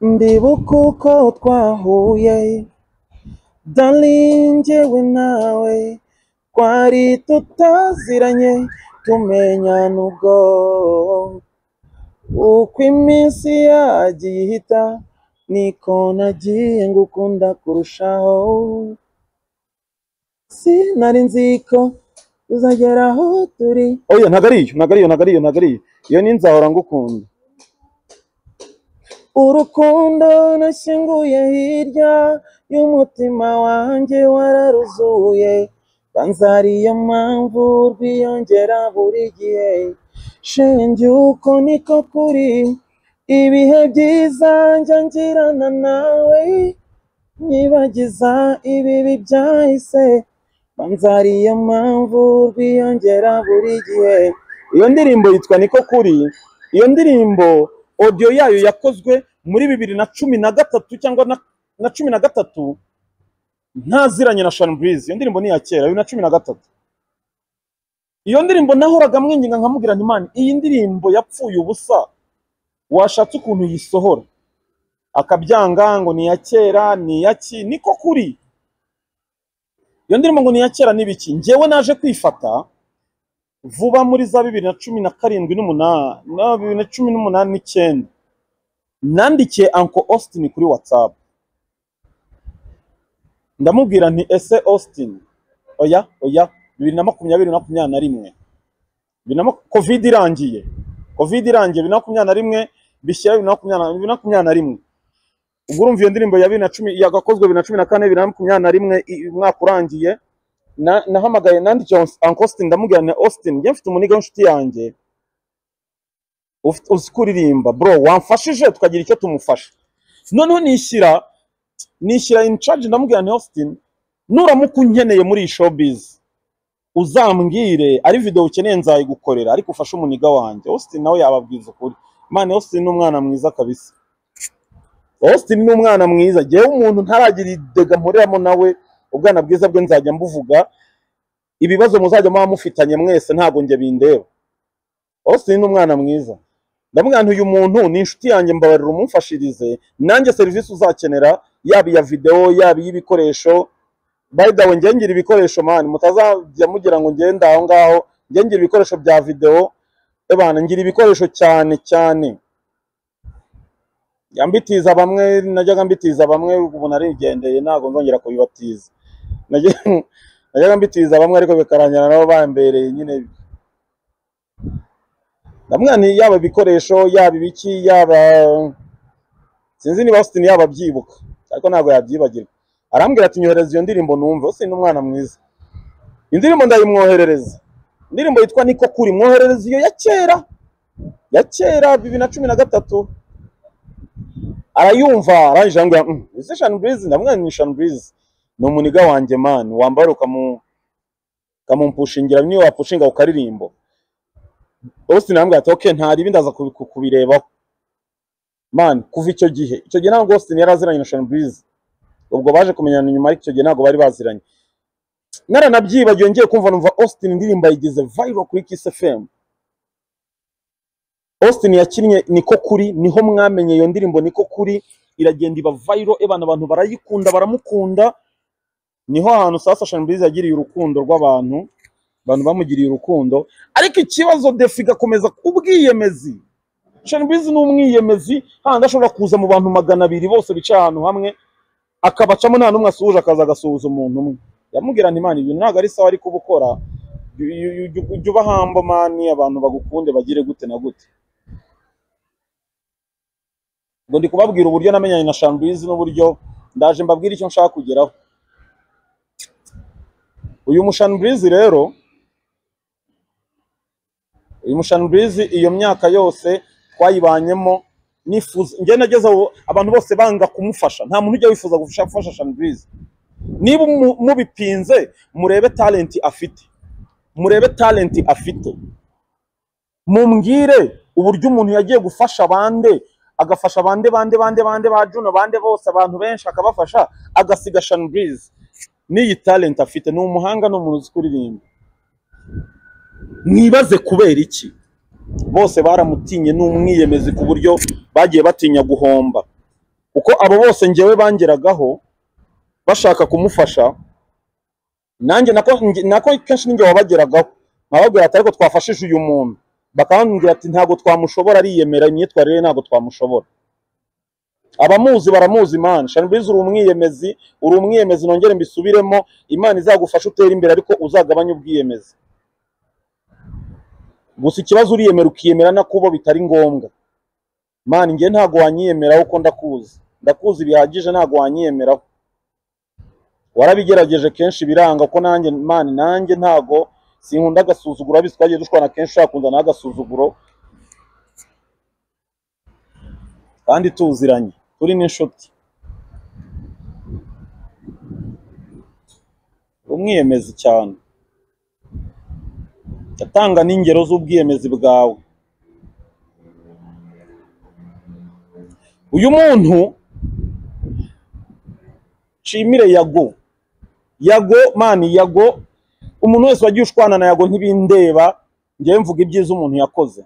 Speaker 2: ndibuka uko twahuye darling njyewe nawe twari tutaziranye tumenyana ubwo uko iminsi yagiye ihita niko nagiye ngukunda kurushaho si sinari nzi ko uzagera aho turi
Speaker 1: oya ntabwo ari iyo ntabwo ari iyo ntabwo ari iyo ntabwo ari iyo iyo ni nzahora ngukunda
Speaker 2: urukundo nashyinguye hirya y'umutima wanjye wararuzuye banza ariyo mpamvu rwiyongera buri gihe shenge uko niko kuri ibihe byiza njya ngirana nawe nyibagiza ibibi byahise banza ariyo mpamvu rwiyongera buri gihe
Speaker 1: iyo ndirimbo yitwa niko kuri iyo ndirimbo audio yayo yakozwe muri bibiri na cumi na gatatu cyangwa na, na cumi na gatatu ntaziranye na Sean Breeze iyo ndirimbo ni iya kera bibiri na cumi na gatatu iyo ndirimbo nahoraga mwinginga nkamubwira nti mani iyi ndirimbo yapfuye ubusa washatse ukuntu yisohora akabyanga ngo ni iya kera ni iya ki niko kuri iyo ndirimbo ngo ni iya kera n'ibiki njyewe naje kwifata vuba muri za bibiri na cumi na karindwi n'umunani na bibiri na cumi n'umunani n'icyenda nandikiye Uncle Austin kuri WhatsApp ndamubwira nti ese Austin oya oya bibiri na makumyabiri na makumyabiri na rimwe bibiri na maku- covid irangiye covid irangiye bibiri na makumyabiri na rimwe bishyira bibiri na makumyabiri na- bibiri na makumyabiri na rimwe ubwo urumva iyo ndirimbo ya bibiri na cumi yagakozwe bibiri na cumi na kane bibiri na makumyabiri na rimwe i- umwaka urangiye na- nahamagaye nandikiye Uncle Austin ndamubwira nti Austin njye mfite umuniga w'inshuti yanjye ufite- uzi kuririmba bro wamfashije tukagira icyo tumufasha noneho nishyira nishyira in charge ndamubwira nti Austin nuramuka unkeneye muri iyi showbiz uzambwire ari video ukeneye nzayigukorera ariko ufashe umuniga wanjye Austin nawe yababwiza ukuri Mane Austin ni umwana mwiza kabisa Austin ni umwana mwiza jyewe umuntu ntaragira idega mporeramo nawe ubwana bwiza bwe nzajya mbuvuga ibibazo muzajya muba mufitanye mwese ntabwo njye bindeba Austin ni umwana mwiza ndamubwira nti uyu muntu ni inshuti yanjye mbabarira umumfashirize nanjye serivisi uzakenera yaba iya videwo yaba iy'ibikoresho by the way njye ngira ibikoresho mani mutazajya mugira ngo ngende aho ngaho njye ngira ibikoresho bya videwo ebana ngira ibikoresho cyane cyane Ya mbitiza bamwe najyaga mbitiza bamwe ubu narigendeye ntabwo nzongera kubibatiza Najya- najyaga mbitiza bamwe ariko bikarangira nabo bambereye nyine ndamubwira nti yaba ibikoresho yaba ibiki yaba sinzi niba Austin yaba abyibuka ariko ntabwo yabyibagirwa arambwira ati nyohereza iyo ndirimbo numve Austin ni umwana mwiza indirimbo ndayimwoherereza indirimbo yitwa niko kuri mwoherereza iyo ya kera ya kera bibiri na cumi na gatatu arayumva arangije arambwira "Mm, ese Sean Breeze ndamubwira nti ni Sean Breeze ni umuniga wanjye mani wambara ukamu ukamumpushingira niyo wapushinga ku karirimbo Austin arambwira ati okay ntari ibi ndaza kubi- ku- kubirebaho man kuva icyo gihe icyo gihe ntabwo Austin yari aziranye na Sean Breeze ubwo baje kumenyana nyuma ariko icyo gihe ntabwo bari baziranye naranabyibagiwe ngiye kumva numva Austin indirimbo yigeze viral kuri Kiss FM Austin yakinnye niko kuri niho mwamenye iyo ndirimbo niko kuri iragenda iba viral ebana abantu barayikunda baramukunda niho ahantu sasa Sean Breeze yagiriye urukundo rw'abantu abantu bamugiriye urukundo ariko ikibazo defi igakomeza ubwiyemezi Sean Breeze ni umwiyemezi hahandi ashobora kuza mu bantu magana abiri bose bicaye ahantu hamwe akabacamo nta n'umwe asuhuje akaza agasuhuza umuntu umwe yamubwira nti mani ibintu ntabwo ari sawa ariko uba ukora Ju- ju- ju- ju- jya ubahamba mani abantu bagukunde bagire gute na gute ubwo ndi kubabwira uburyo namenyanye na Sean Breeze n'uburyo ndaje mbabwire icyo nshaka kugeraho uyu mushan Breeze rero uyu mushan Breeze iyo myaka yose twayibanyemo nifuza njye nageze aho abantu bose banga kumufasha nta muntu ujya wifuza gufasha gufasha Sean Breeze niba mu- mubipinze murebe talent afite murebe talent afite mumbwire uburyo umuntu yagiye gufasha bande agafasha bande bande bande bande ba Juno bande bose abantu benshi akabafasha agasiga Sean Breeze n'iyi talent afite ni umuhanga ni umuntu uzi kuririmba mwibaze kubera iki bose baramutinye ni umwiyemezi ku buryo bagiye batinya guhomba kuko abo bose ngewe bangeragaho bashaka kumufasha nanjye nako nge- nako kenshi ninjye wabageragaho nkababwira ati ariko twafashije uyu muntu bakambwira ati ntabwo twamushobora ariyemera imyitwarire ye ntabwo twamushobora abamuzi baramuzi mani shanbizi uri umwiyemezi uri umwiyemezi nongere mbisubiremo imana izagufasha utera imbere ariko uzagabanye ubwiyemezi gusa ikibazo uriyemera ukiyemera na kubo bitari ngombwa mani njye ntabwo wanyiyemeraho uko ndakuzi ndakuzi bihagije ntabwo wanyiyemeraho warabigerageje kenshi biranga ko nanjye mani nanjye ntabwo sinkunda agasuzuguro abizi twagiye dushwana kenshi ushaka kunzanaho agasuzuguro kandi tuziranye turi n'inshuti umwiyemezi cyane atanga n'ingero z'ubwiyemezi bwawe uyu muntu nshimire yago yago mani yago umuntu wese wagiye ushwana na yago ntibindeba ngewe mvuga ibyiza umuntu yakoze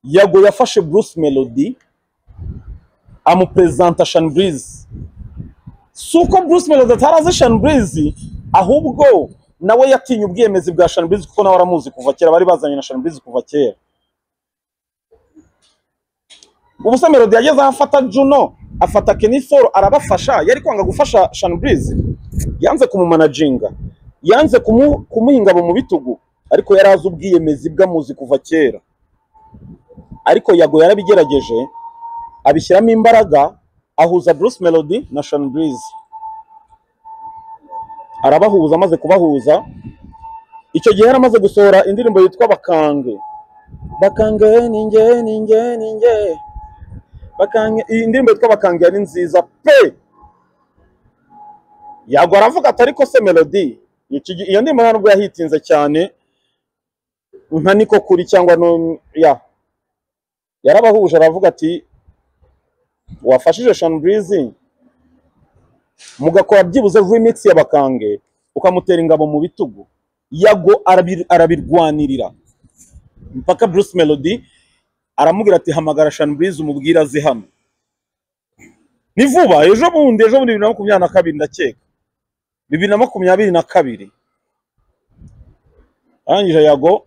Speaker 1: yago yafashe Bruce Melody amuperezanta shaniburizi si uko bruce melody atarazi shaniburizi ahubwo nawe yatinye ubwiyemezi bwa shaniburizi kuko nawe aramuzi kuva kera bari bazanye na shaniburizi kuva kera ubu se melody yageze aho afata juno afata keniforo arabafasha yari kwanga gufasha shaniburizi yanze kumumanaginga yanze kumuha ingabo mu bitugu ariko yari azi ubwiyemezi bw'amuzi kuva kera ariko yago yarabigerageje abishyiramo imbaraga ahuza Bruce Melody na Sean Breeze arabahuza amaze kubahuza icyo gihe yari amaze gusohora indirimbo yitwa bakange bakange ninge ninge ninge bakange iyi ndirimbo yitwa bakange yari nziza pe yago aravuga ati ariko se Melody iyo ndirimbo ntabwo yahitinze cyane nka niko kuri cyangwa no ya yarabahuje aravuga ati wafashije shaniburizi mugakora byibuze remix ya bakange ukamutera ingabo mu bitugu yago arabirwanirira mpaka Bruce Melody aramubwira ati hamagara shaniburizi umubwire aze hano ni vuba ejo bundi ejo bundi bibiri na makumyabiri na kabiri ndakeka bibiri na makumyabiri na kabiri arangije yago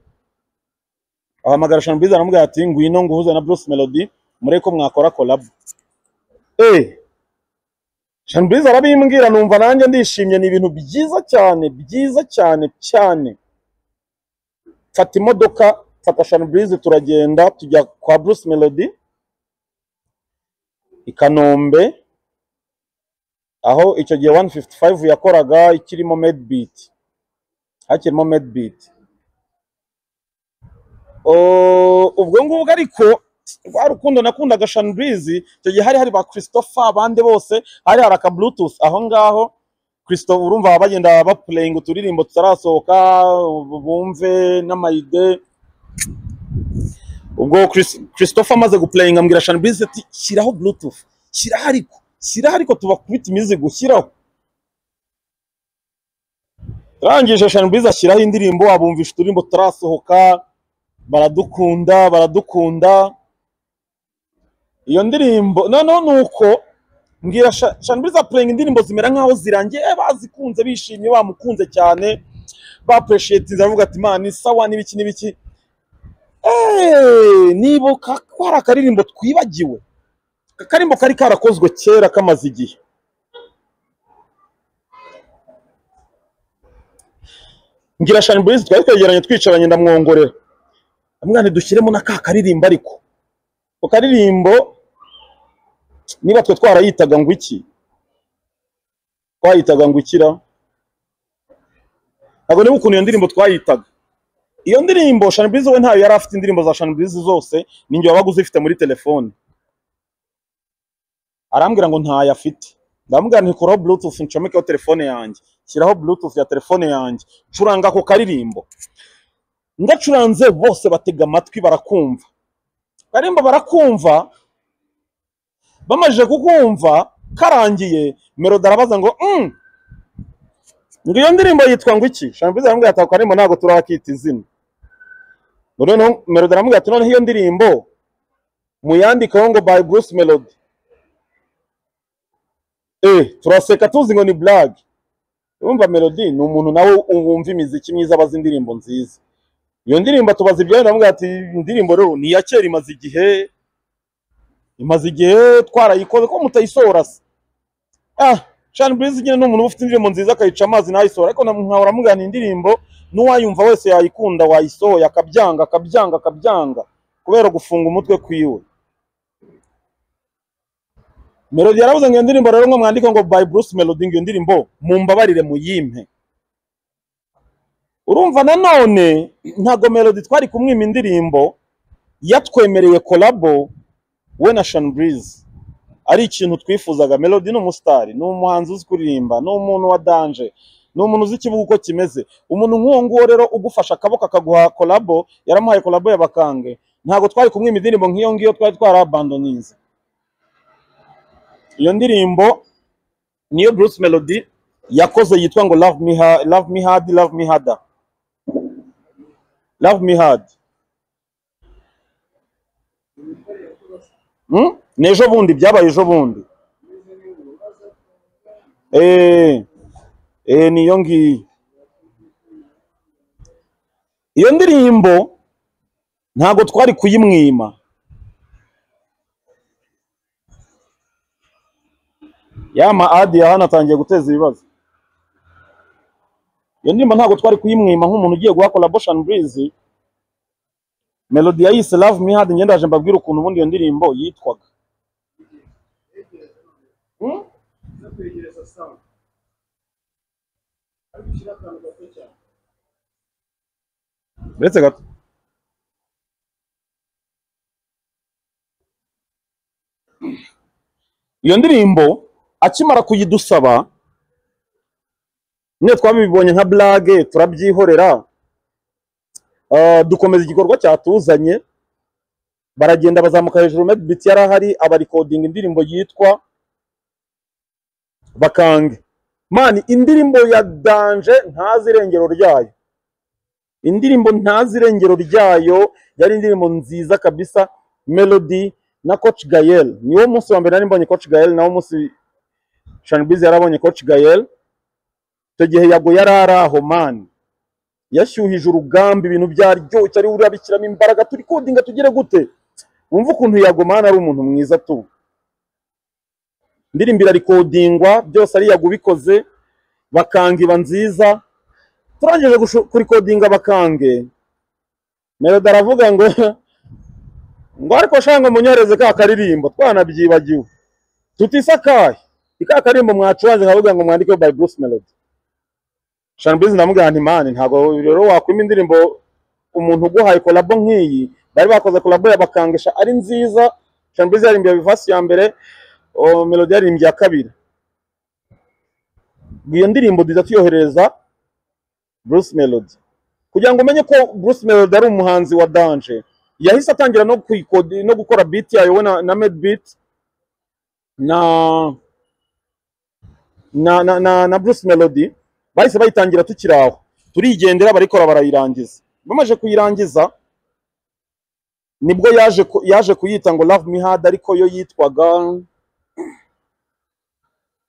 Speaker 1: ahamagara shaniburizi aramubwira ati ngwino nguhuze na Bruce Melody mureko mwakora kolabo eee shaniburizi arabimbwira numva nanjye ndishimye ni ibintu byiza cyane byiza cyane cyane mfata imodoka mfata shaniburizi turagenda tujya kwa Bruce Melody i Kanombe aho icyo gihe wani fifuti fayive yakoraga ikirimo medibiti hakirimo medibiti ubwo ngubwo ariko rwa rukundo nakundaga shaniburizi icyo gihe hari hari ba christophe abandi bose hari hari aka bluetooth aho ngaho christophe urumva baba bagenda bapureyinga uturirimbo tutarasohoka bumve n'amayide ubwo christophe amaze gupureyinga ambwira shaniburizi ati shyiraho bluetooth shyiraho ariko shyiraho ariko tubakubita imizigo shyiraho turangije shaniburizi ashyiraho indirimbo abumvisha uturirimbo tutarasohoka baradukunda baradukunda iyo ndirimbo noneho ni uko mbwira shaniburiza purenga indirimbo zimera nk'aho zirangiye bazikunze bishimye bamukunze cyane bapureshetinze aravuga ati mani sawa n'ibiki n'ibiki nibuka ko hari akaririmbo twibagiwe akaririmbo kari karakozwe kera kamaze igihe ngira shaniburiza twari twegeranye twicaranye ndamwongorera amwana dushyiremo na ka karirimbo ariko ako karirimbo niba twe twarayitaga ngo iki twayitaga ngo ikira ntabwo niba ukuntu iyo ndirimbo twayitaga iyo ndirimbo shaniburizi we ntayo yari afite indirimbo za shaniburizi zose ninjye wabaga uzifite muri telefone arambwira ngo ntayo afite ndamubwira ngo ikuraho bluetooth ncomekeho telefone yanjye shyiraho bluetooth ya telefone yanjye curanga ako karirimbo ndacuranze bose batega amatwi barakumva karirimbo barakumva bamajije kukumva karangiye melodi arabaza ngo ngo iyo ndirimbo yitwa ngo iki shaniburiza aramubwira ati akaririmbo ntabwo turakita izina noneho melodi aramubwira ati noneho iyo ndirimbo muyandikaho ngo by bruce melody eh turaseka tuzi ngo ni blag urumva melody ni umuntu nawe wumva imiziki myiza abaza indirimbo nziza iyo ndirimbo tubaza ibyo ndavuga ati indirimbo rero ni iya kera imaze igihe imaze igihe twarayikoze ko mutayisohora se ah shani burizi nyine ni umuntu uba ufite indirimbo nziza akayica amazi nayisohora ariko na- nkahora mugana indirimbo n'uwayumva wese yayikunda wayisohoye akabyanga akabyanga akabyanga kubera gufunga umutwe kwiwe melodi yaravuze ngo iyo ndirimbo rero ngo mwandike ngo by bruce melody ngo iyo ndirimbo mumbabarire muyimpe urumva nanone ntago melody twari kumwima indirimbo yatwemereye kolabo we na Sean Breeze ari ikintu twifuzaga Melody ni umusitari ni umuhanzi uzi kuririmba ni umuntu wa danje ni umuntu uzi ikibuga uko kimeze umuntu nk'uwo nguwo rero ugufasha akaboko akaguha kolabo yaramuhaye kolabo y'abakange ntabwo twari kumwima indirimbo nk'iyo ngiyo twari twarabandoninze iyo ndirimbo niyo Bruce Melody yakoze yitwa ngo love me hard love me hard love me harder love me hard Hmm? ni ejo bundi byabaye ejo bundi Eh, eh, niyo ngiyo iyo ndirimbo ntabwo twari kuyimwima yama adi ya hano atangiye guteza ibibazo iyo ndirimbo ntabwo twari kuyimwima nk'umuntu ugiye guha collaboration breeze melody yayise love me hard ngenda ndaje mbabwira ukuntu ubundi iyo ndirimbo yitwaga Hmm? uretse gato iyo ndirimbo akimara kuyidusaba niyo twabibonye nka blage turabyihorera ah, dukomeza igikorwa cyatuzanye baragenda bazamuka hejuru medbit yari ahari abarikodinga indirimbo yitwa bakange mani indirimbo ya danje ntazi irengero ryayo indirimbo ntazi irengero ryayo yari indirimbo nziza kabisa melody na coach gael niwo munsi wa mbere nari mbonye coach gael nawo munsi shanbiz yarabonye coach gael icyo gihe yago yari ari aho mani yashyuhije urugamba ibintu byaryoshye ari urabikiramo imbaraga turi kodinga tugere gute wumva ukuntu yagomana ari umuntu mwiza tu indirimbo irarikodingwa byose ari yagubikoze bakange iba nziza turangije gushu- kurikodinga bakange melody aravuga ngo ngo ariko shanga munyohereze ka karirimbo twanabyibagiwe tutisakaye ika karirimbo mwacuranje nkavuga ngo mwandikeho by bruce melody Shanbiz ndamubwira nti mani ntabwo rero wakwima indirimbo umuntu uguhaye kolabo nk'iyi bari bakoze kolabo yabakangisha ari nziza Shanbiz yaririmbye vasi ya mbere o, Melody yaririmbye iya kabiri iyo ndirimbo duhita tuyohereza Bruce Melody kugira ngo umenye ko Bruce Melody ari umuhanzi wa danje yahise atangira no kuyikodi no gukora beat yayo we na, na made beat na na, na, na, na Bruce Melody bahise bayitangira tukiri aho turigendera barikora barayirangiza bamaze kuyirangiza nibwo yaje ku- yaje kuyita ngo love me hard ariko yo yitwaga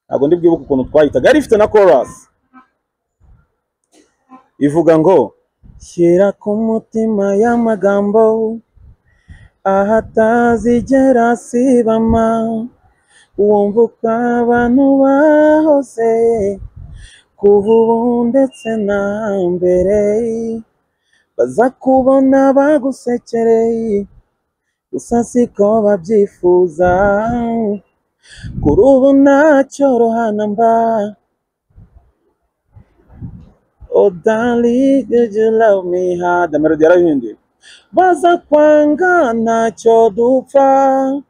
Speaker 1: ntabwo ndi bwibuke ukuntu twayitaga yari ifite na chorus ivuga ngo shyira ku mutima y'amagambo ahatazigera asibama wumva uko abantu bahoze kuva ubu ndetse na mbere baza kubona bagusekereye gusa siko babyifuza kuri ubu ntacyorohana mba Oh darling, did you love me hard? Melody yarahinduye. Baza kwanga ntacyo dupfa,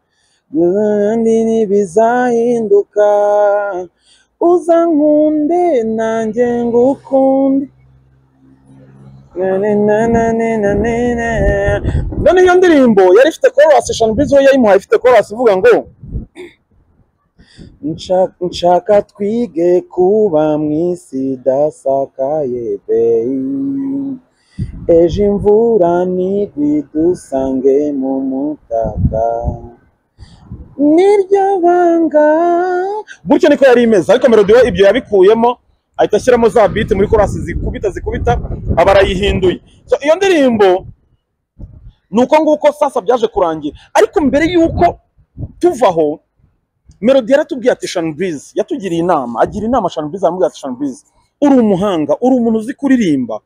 Speaker 1: ibindi bizahinduka. Uza nkunde nanjye ngukunde. none iyo ndirimbo yari ifite korasi eshanu bizo yayimuhaye ifite korasi ivuga ngo "Nsha- nshaka twige kuba mu isi idasakaye beyi ejo imvura nigwi dusange mu mutaka niryo banga gutyo niko yari imeze ariko melody we ibyo yabikuyemo ahita ashyiramo za beat muri korasi zikubita zikubita aba arayihinduye So, iyo ndirimbo ni uko nguko sasa byaje kurangira ariko mbere y'uko tuva aho melody yaratubwiye ati shani burize yatugiriye inama agira inama shani burize aramubwira ati shani burize uri umuhanga uri umuntu uzi kuririmba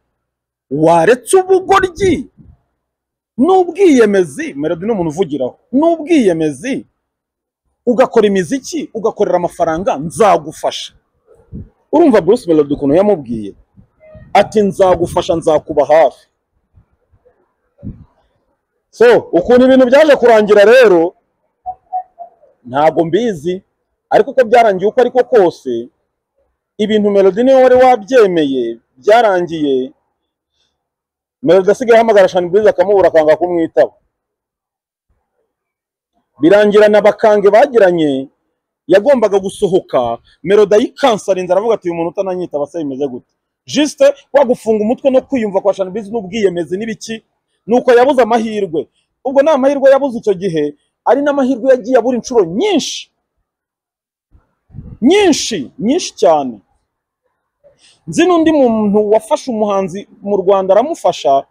Speaker 1: waretse ubugoryi n'ubwiyemezi melody ni umuntu uvugiraho n'ubwiyemezi ugakora imiziki ugakorera amafaranga nzagufasha urumva bruce melody ukuntu yamubwiye ati nzagufasha nzakuba hafi so ukuntu ibintu byaje kurangira rero ntabwo mbizi ariko uko byarangiye uko ariko kose ibintu melody niwe wari wabyemeye byarangiye melody asigaye ahamagara shani burize akamubura akanga kumwitaba birangira na bakange bagiranye yagombaga gusohoka melody ayikansarinze aravuga ati uyu muntu utananyitaba se bimeze gute jisite wagufunga umutwe no kwiyumva kwa shani burize n'ubwiyemezi n'ibiki nuko yabuze amahirwe ubwo ni amahirwe yabuze icyo gihe ari n'amahirwe yagiye abura inshuro nyinshi nyinshi nyinshi cyane nzi n'undi muntu wafashe umuhanzi mu rwanda aramufasha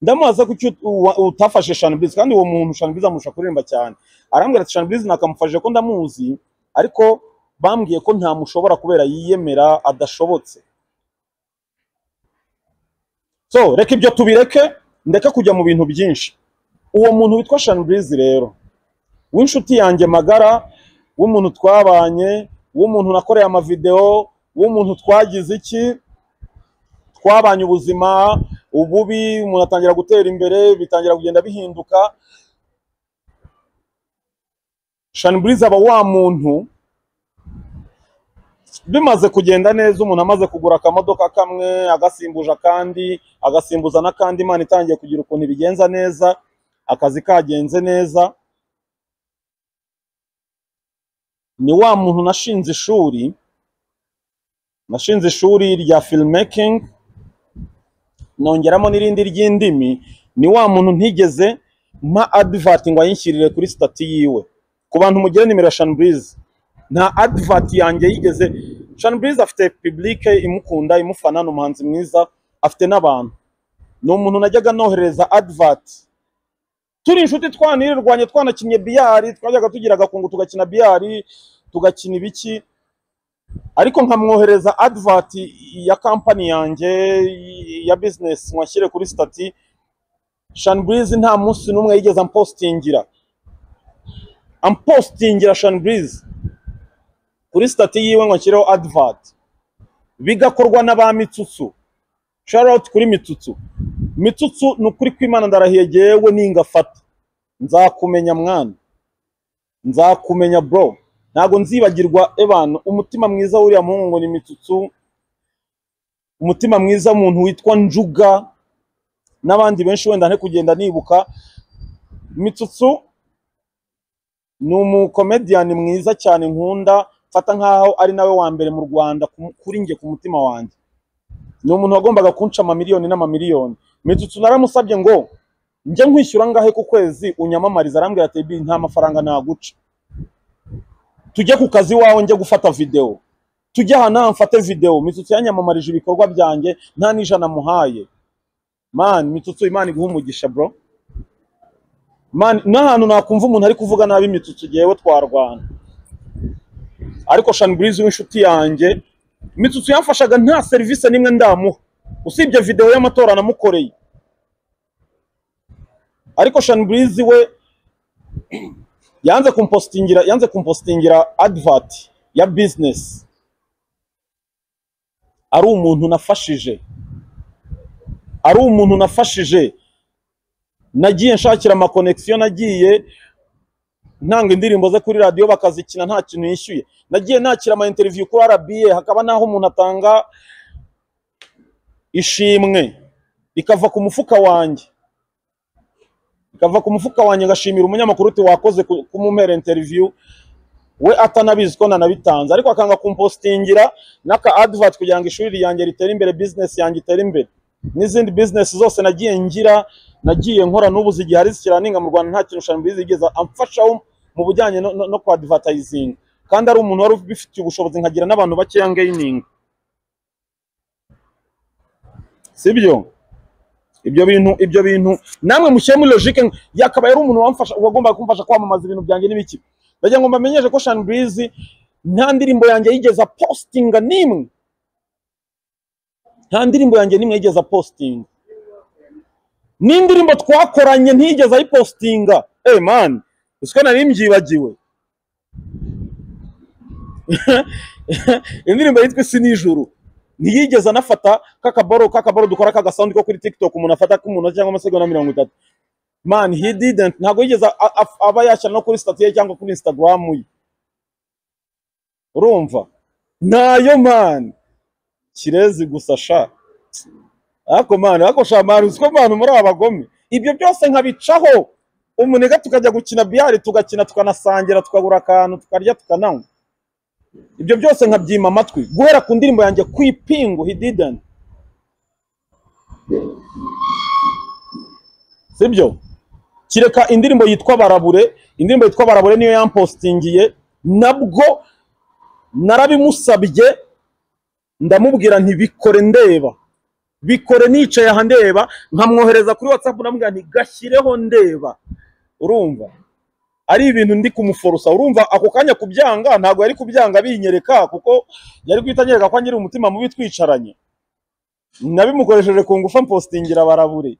Speaker 1: ndamubaza ko icyo uwa- utafashe shaniburizi kandi uwo muntu shaniburizi amurusha kuririmba cyane arambwira ati shaniburizi nakamufashije ko ndamuzi ariko bambwiye ko ntamushobora kubera yiyemera adashobotse so reka ibyo tubireke ndeke kujya mu bintu byinshi uwo muntu witwa shaniburizi rero w'inshuti yanjye magara w'umuntu twabanye w'umuntu nakoreye amavidewo w'umuntu twagize iki twabanye ubuzima ububi umuntu atangira gutera imbere bitangira kugenda bihinduka shaniburizi aba wa muntu bimaze kugenda neza umuntu amaze kugura akamodoka kamwe agasimbuje akandi agasimbuza n'akandi imana itangiye kugira ukuntu ibigenza neza akazi kagenze neza ni wa muntu nashinze ishuri nashinze ishuri rya filmmaking nongeramo n'irindi ry'indimi ni wa muntu ntigeze mpa advert ngo ayinshyirire kuri stati yiwe ku bantu mugire nimero ya shanburize nta advert yanjye yigeze shanburize afite publike imukunda imufana ni umuhanzi mwiza afite n'abantu ni umuntu najyaga nohereza advert turi inshuti twanirirwanye twanakinnye biyari twajyaga tugira agakungu tugakina biyari tugakina ibiki ariko nkamwohereza advert ya kampani yanjye ya business nkashyire kuri stati shanburize nta munsi n'umwe yigeze ampostingira ampostingira shanburize kuri stati yiwe ngo nshyireho advert bigakorwa n'aba mitsutsu Charlotte kuri mitsutsu mitsutsu ni ukuri kw'imana ndarahiye yewe ningafata nzakumenya mwana nzakumenya bro ntabwo nzibagirwa ebana umutima mwiza w'uriya muhungu ngo ni mitsutsu umutima mwiza w'umuntu witwa njuga n'abandi benshi wenda nte kugenda nibuka mitsutsu ni umukomediyani mwiza cyane nkunda mfata nkaho ari nawe wa mbere mu rwanda ku- kuri njye ku mutima wanjye ni umuntu wagombaga kunca amamiliyoni n'amamiliyoni mitsutsu naramusabye ngo njye nkwishyura angahe ku kwezi unyamamariza arambwira ati "Bi, nta mafaranga naguca tujye ku kazi iwawe njye gufata videwo tujye ahantu aha mfate videwo mitsutsu yanyamamarije ibikorwa byanjye nta n'ijana muhaye mani mitsutsu imana iguha umugisha bro mani n'ahantu nakumva umuntu ari kuvuga nabi mitsutsu yewe twarwana ariko shaniburizi w'inshuti yanjye mitsutsu yamfashaga nta serivisi n'imwe ndamuha usibye videwo y'amatora namukoreye ariko shaniburizi we yanze kumpostingira yanze kumpostingira advert ya business ari umuntu nafashije ari umuntu nafashije nagiye nshakira amakonegisiyo nagiye ntanga indirimbo ze kuri radiyo bakazikina nta kintu yishyuye nagiye nakira ama interview kuri RBA hakaba naho umuntu atanga ishimwe ikava ku mufuka wanjye ikava ku mufuka wanjye ngashimira umunyamakuru uti wakoze ku- kumumera interview we atanabizi ko nanabitanze ariko akanga kumpostingira n'aka advert kugira ngo ishuri ryanjye ritere imbere business yanjye itere imbere n'izindi business zose nagiye ngira nagiye nkora n'ubu zigiye hari zikiraninga mu Rwanda nta kintu Shanbirizi yigeze amfashaho mu bujyanye no, no, no ku advertising kandi ari umuntu wari ubifitiye ubushobozi nkagira n'abantu bakeya ngaininga sibyo ibyo bintu ibyo bintu namwe mushyire muri logique yakabaye ari umuntu wamfasha wagombaga kumfasha kwamamaza ibintu byanjye n'ibiki ndagira ngo mbamenyeshe ko Sean Breezy nta ndirimbo yanjye yigeze postinga n'imwe nta ndirimbo yanjye n'imwe yigeze postinga n'indirimbo twakoranye ntiyigeze ayipostinga eh man uzi ko nari mbyibagiwe indirimbo yitwa isi nijuru ntiyigeze anafata kakabaro kakabaro dukora ka gasawundi ko kuri tiktok umuntu afata k'umunota cyangwa amasegonda mirongo itatu man he didn't ntabwo yigeze a- a- aba yashyira no kuri stati ye cyangwa kuri instagram ye urumva nayo man kirezi gusa sha ariko man ariko sha man uzi ko man muri aba bagome ibyo byose nkabicaho umunega tukajya gukina biyari tugakina tukanasangira tukagura akantu tukarya tukananywa ibyo byose nkabyima amatwi guhera ku ndirimbo yanjye kwipingu he didn't sibyo kireka indirimbo yitwa barabure indirimbo yitwa barabure niyo yampostingiye nabwo narabimusabye ndamubwira nti bikore ndeba bikore nicaye aha ndeba nkamwohereza kuri watsapu ndamubwira nti gashyireho ndeba urumva ari ibintu ndi kumuforosa urumva ako kanya kubyanga ntabwo yari kubyanga binyereka kuko yari guhita anyereka ko anyiri umutima mubi twicaranye nabimukoresheje ku ngufu mpostingira barabure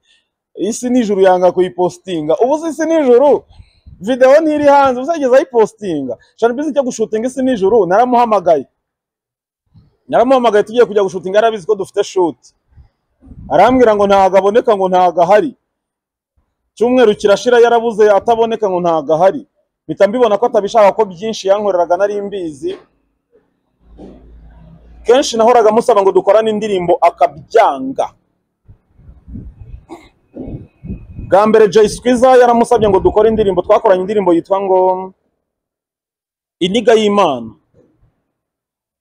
Speaker 1: isi nijuru yanga kuyipostinga ubu si isi nijuru videwo ntiri hanze ubu yageze ayipostinga shana bizi cyo gushutinga isi nijuru naramuhamagaye naramuhamagaye tugiye kujya gushutinga yarabizi ko dufite shuti arambwira ngo ntago aboneka ngo ntago ahari cyumweru kirashira yarabuze ataboneka ngo ntago ahari mpita mbibona ko atabishaka ko byinshi yankoreraga nari mbizi kenshi nahoraga musaba ngo dukorane indirimbo akabyanga bwa mbere Jay Squeezer yaramusabye ngo dukore indirimbo twakoranye indirimbo yitwa ngo iniga y'Imana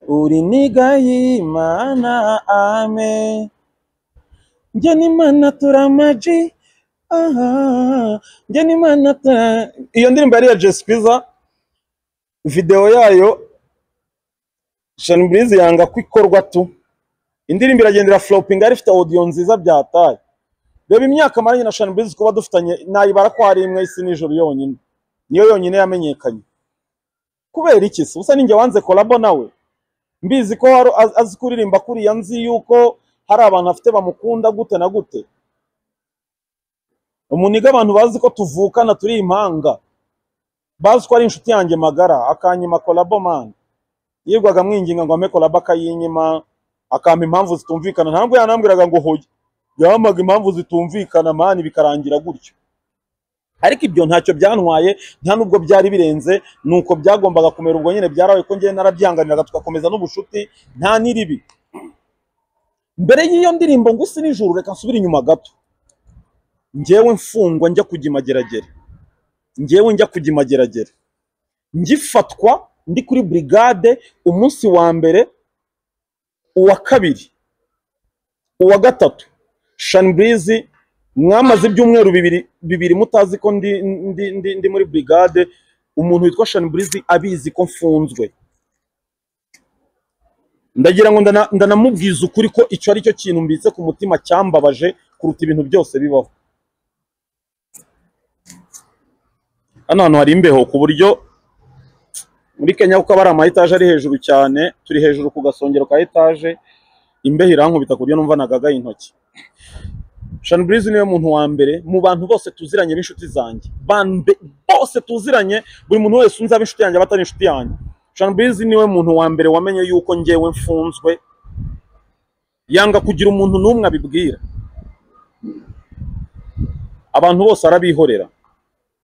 Speaker 1: uri niga y'Imana amen njye n'Imana turamaji aha njye n'Imana tura- iyo ndirimbo yari iya Jay Squeezer videwo yayo Sean Breezy yanga ko ikorwa tu indirimbo iragendera flopinga ifite audio nziza byataye reba imyaka maranye na Sean Breezy kuba dufitanye nayibara ko hari imwe isi nijoro yonyine niyo yonyine yamenyekanye kubera iki se ubusa ninjye wanze kolabo nawe mbizi ko hari az- azi kuririmba kuriya nzi yuko hari abantu afite bamukunda gute na gute umuniga abantu bazi ko tuvukana turi impanga bazi ko ari inshuti yanjye magara akanyima kolabo man yirwaga mwinginga ngo ampe kolabo akayinyima akampa impamvu zitumvikana ntabwo yanambwiraga ngo hoya yampaga impamvu zitumvikana mani bikarangira gutyo ariko ibyo ntacyo byantwaye nta nubwo byari birenze ni uko byagombaga kumera ubwo nyine byarabaye ko njyewe narabyihanganiraga tugakomeza n'ubucuti nta n'iribi mbere y'iyo ndirimbo ngo isi nijuru reka nsubire inyuma gato njyewe mfungwa njya kujya imageragere njyewe njya kujya imageragere ngifatwa ndi kuri brigade umunsi wa mbere uwa kabiri uwa gatatu Sean Breezy mwamaze ibyumweru bibiri bibiri mutazi ko ndi, ndi, ndi, ndi muri brigade umuntu witwa Sean Breezy abizi ko mfunzwe ndagira ngo ndana- ndanamubwiza ukuri ko icyo ari cyo kintu mbitse ku mutima cyambabaje kuruta ibintu byose bibaho hano hantu hari imbeho ku buryo muri kenya kuko aba ari ama etaje ari hejuru cyane turi hejuru ku gasongero ka etaje imbeho irankubita ku buryo numva nagagaye intoki Sean Breezy niwe muntu wa mbere mu bantu bose tuziranye b'inshuti zanjye Bande bose tuziranye buri muntu wese unzi ab'inshuti yanjye abatari inshuti yanjye Sean Breezy niwe muntu wa mbere wamenye yuko njyewe mfunzwe yanga kugira umuntu n'umwe abibwira abantu bose arabihorera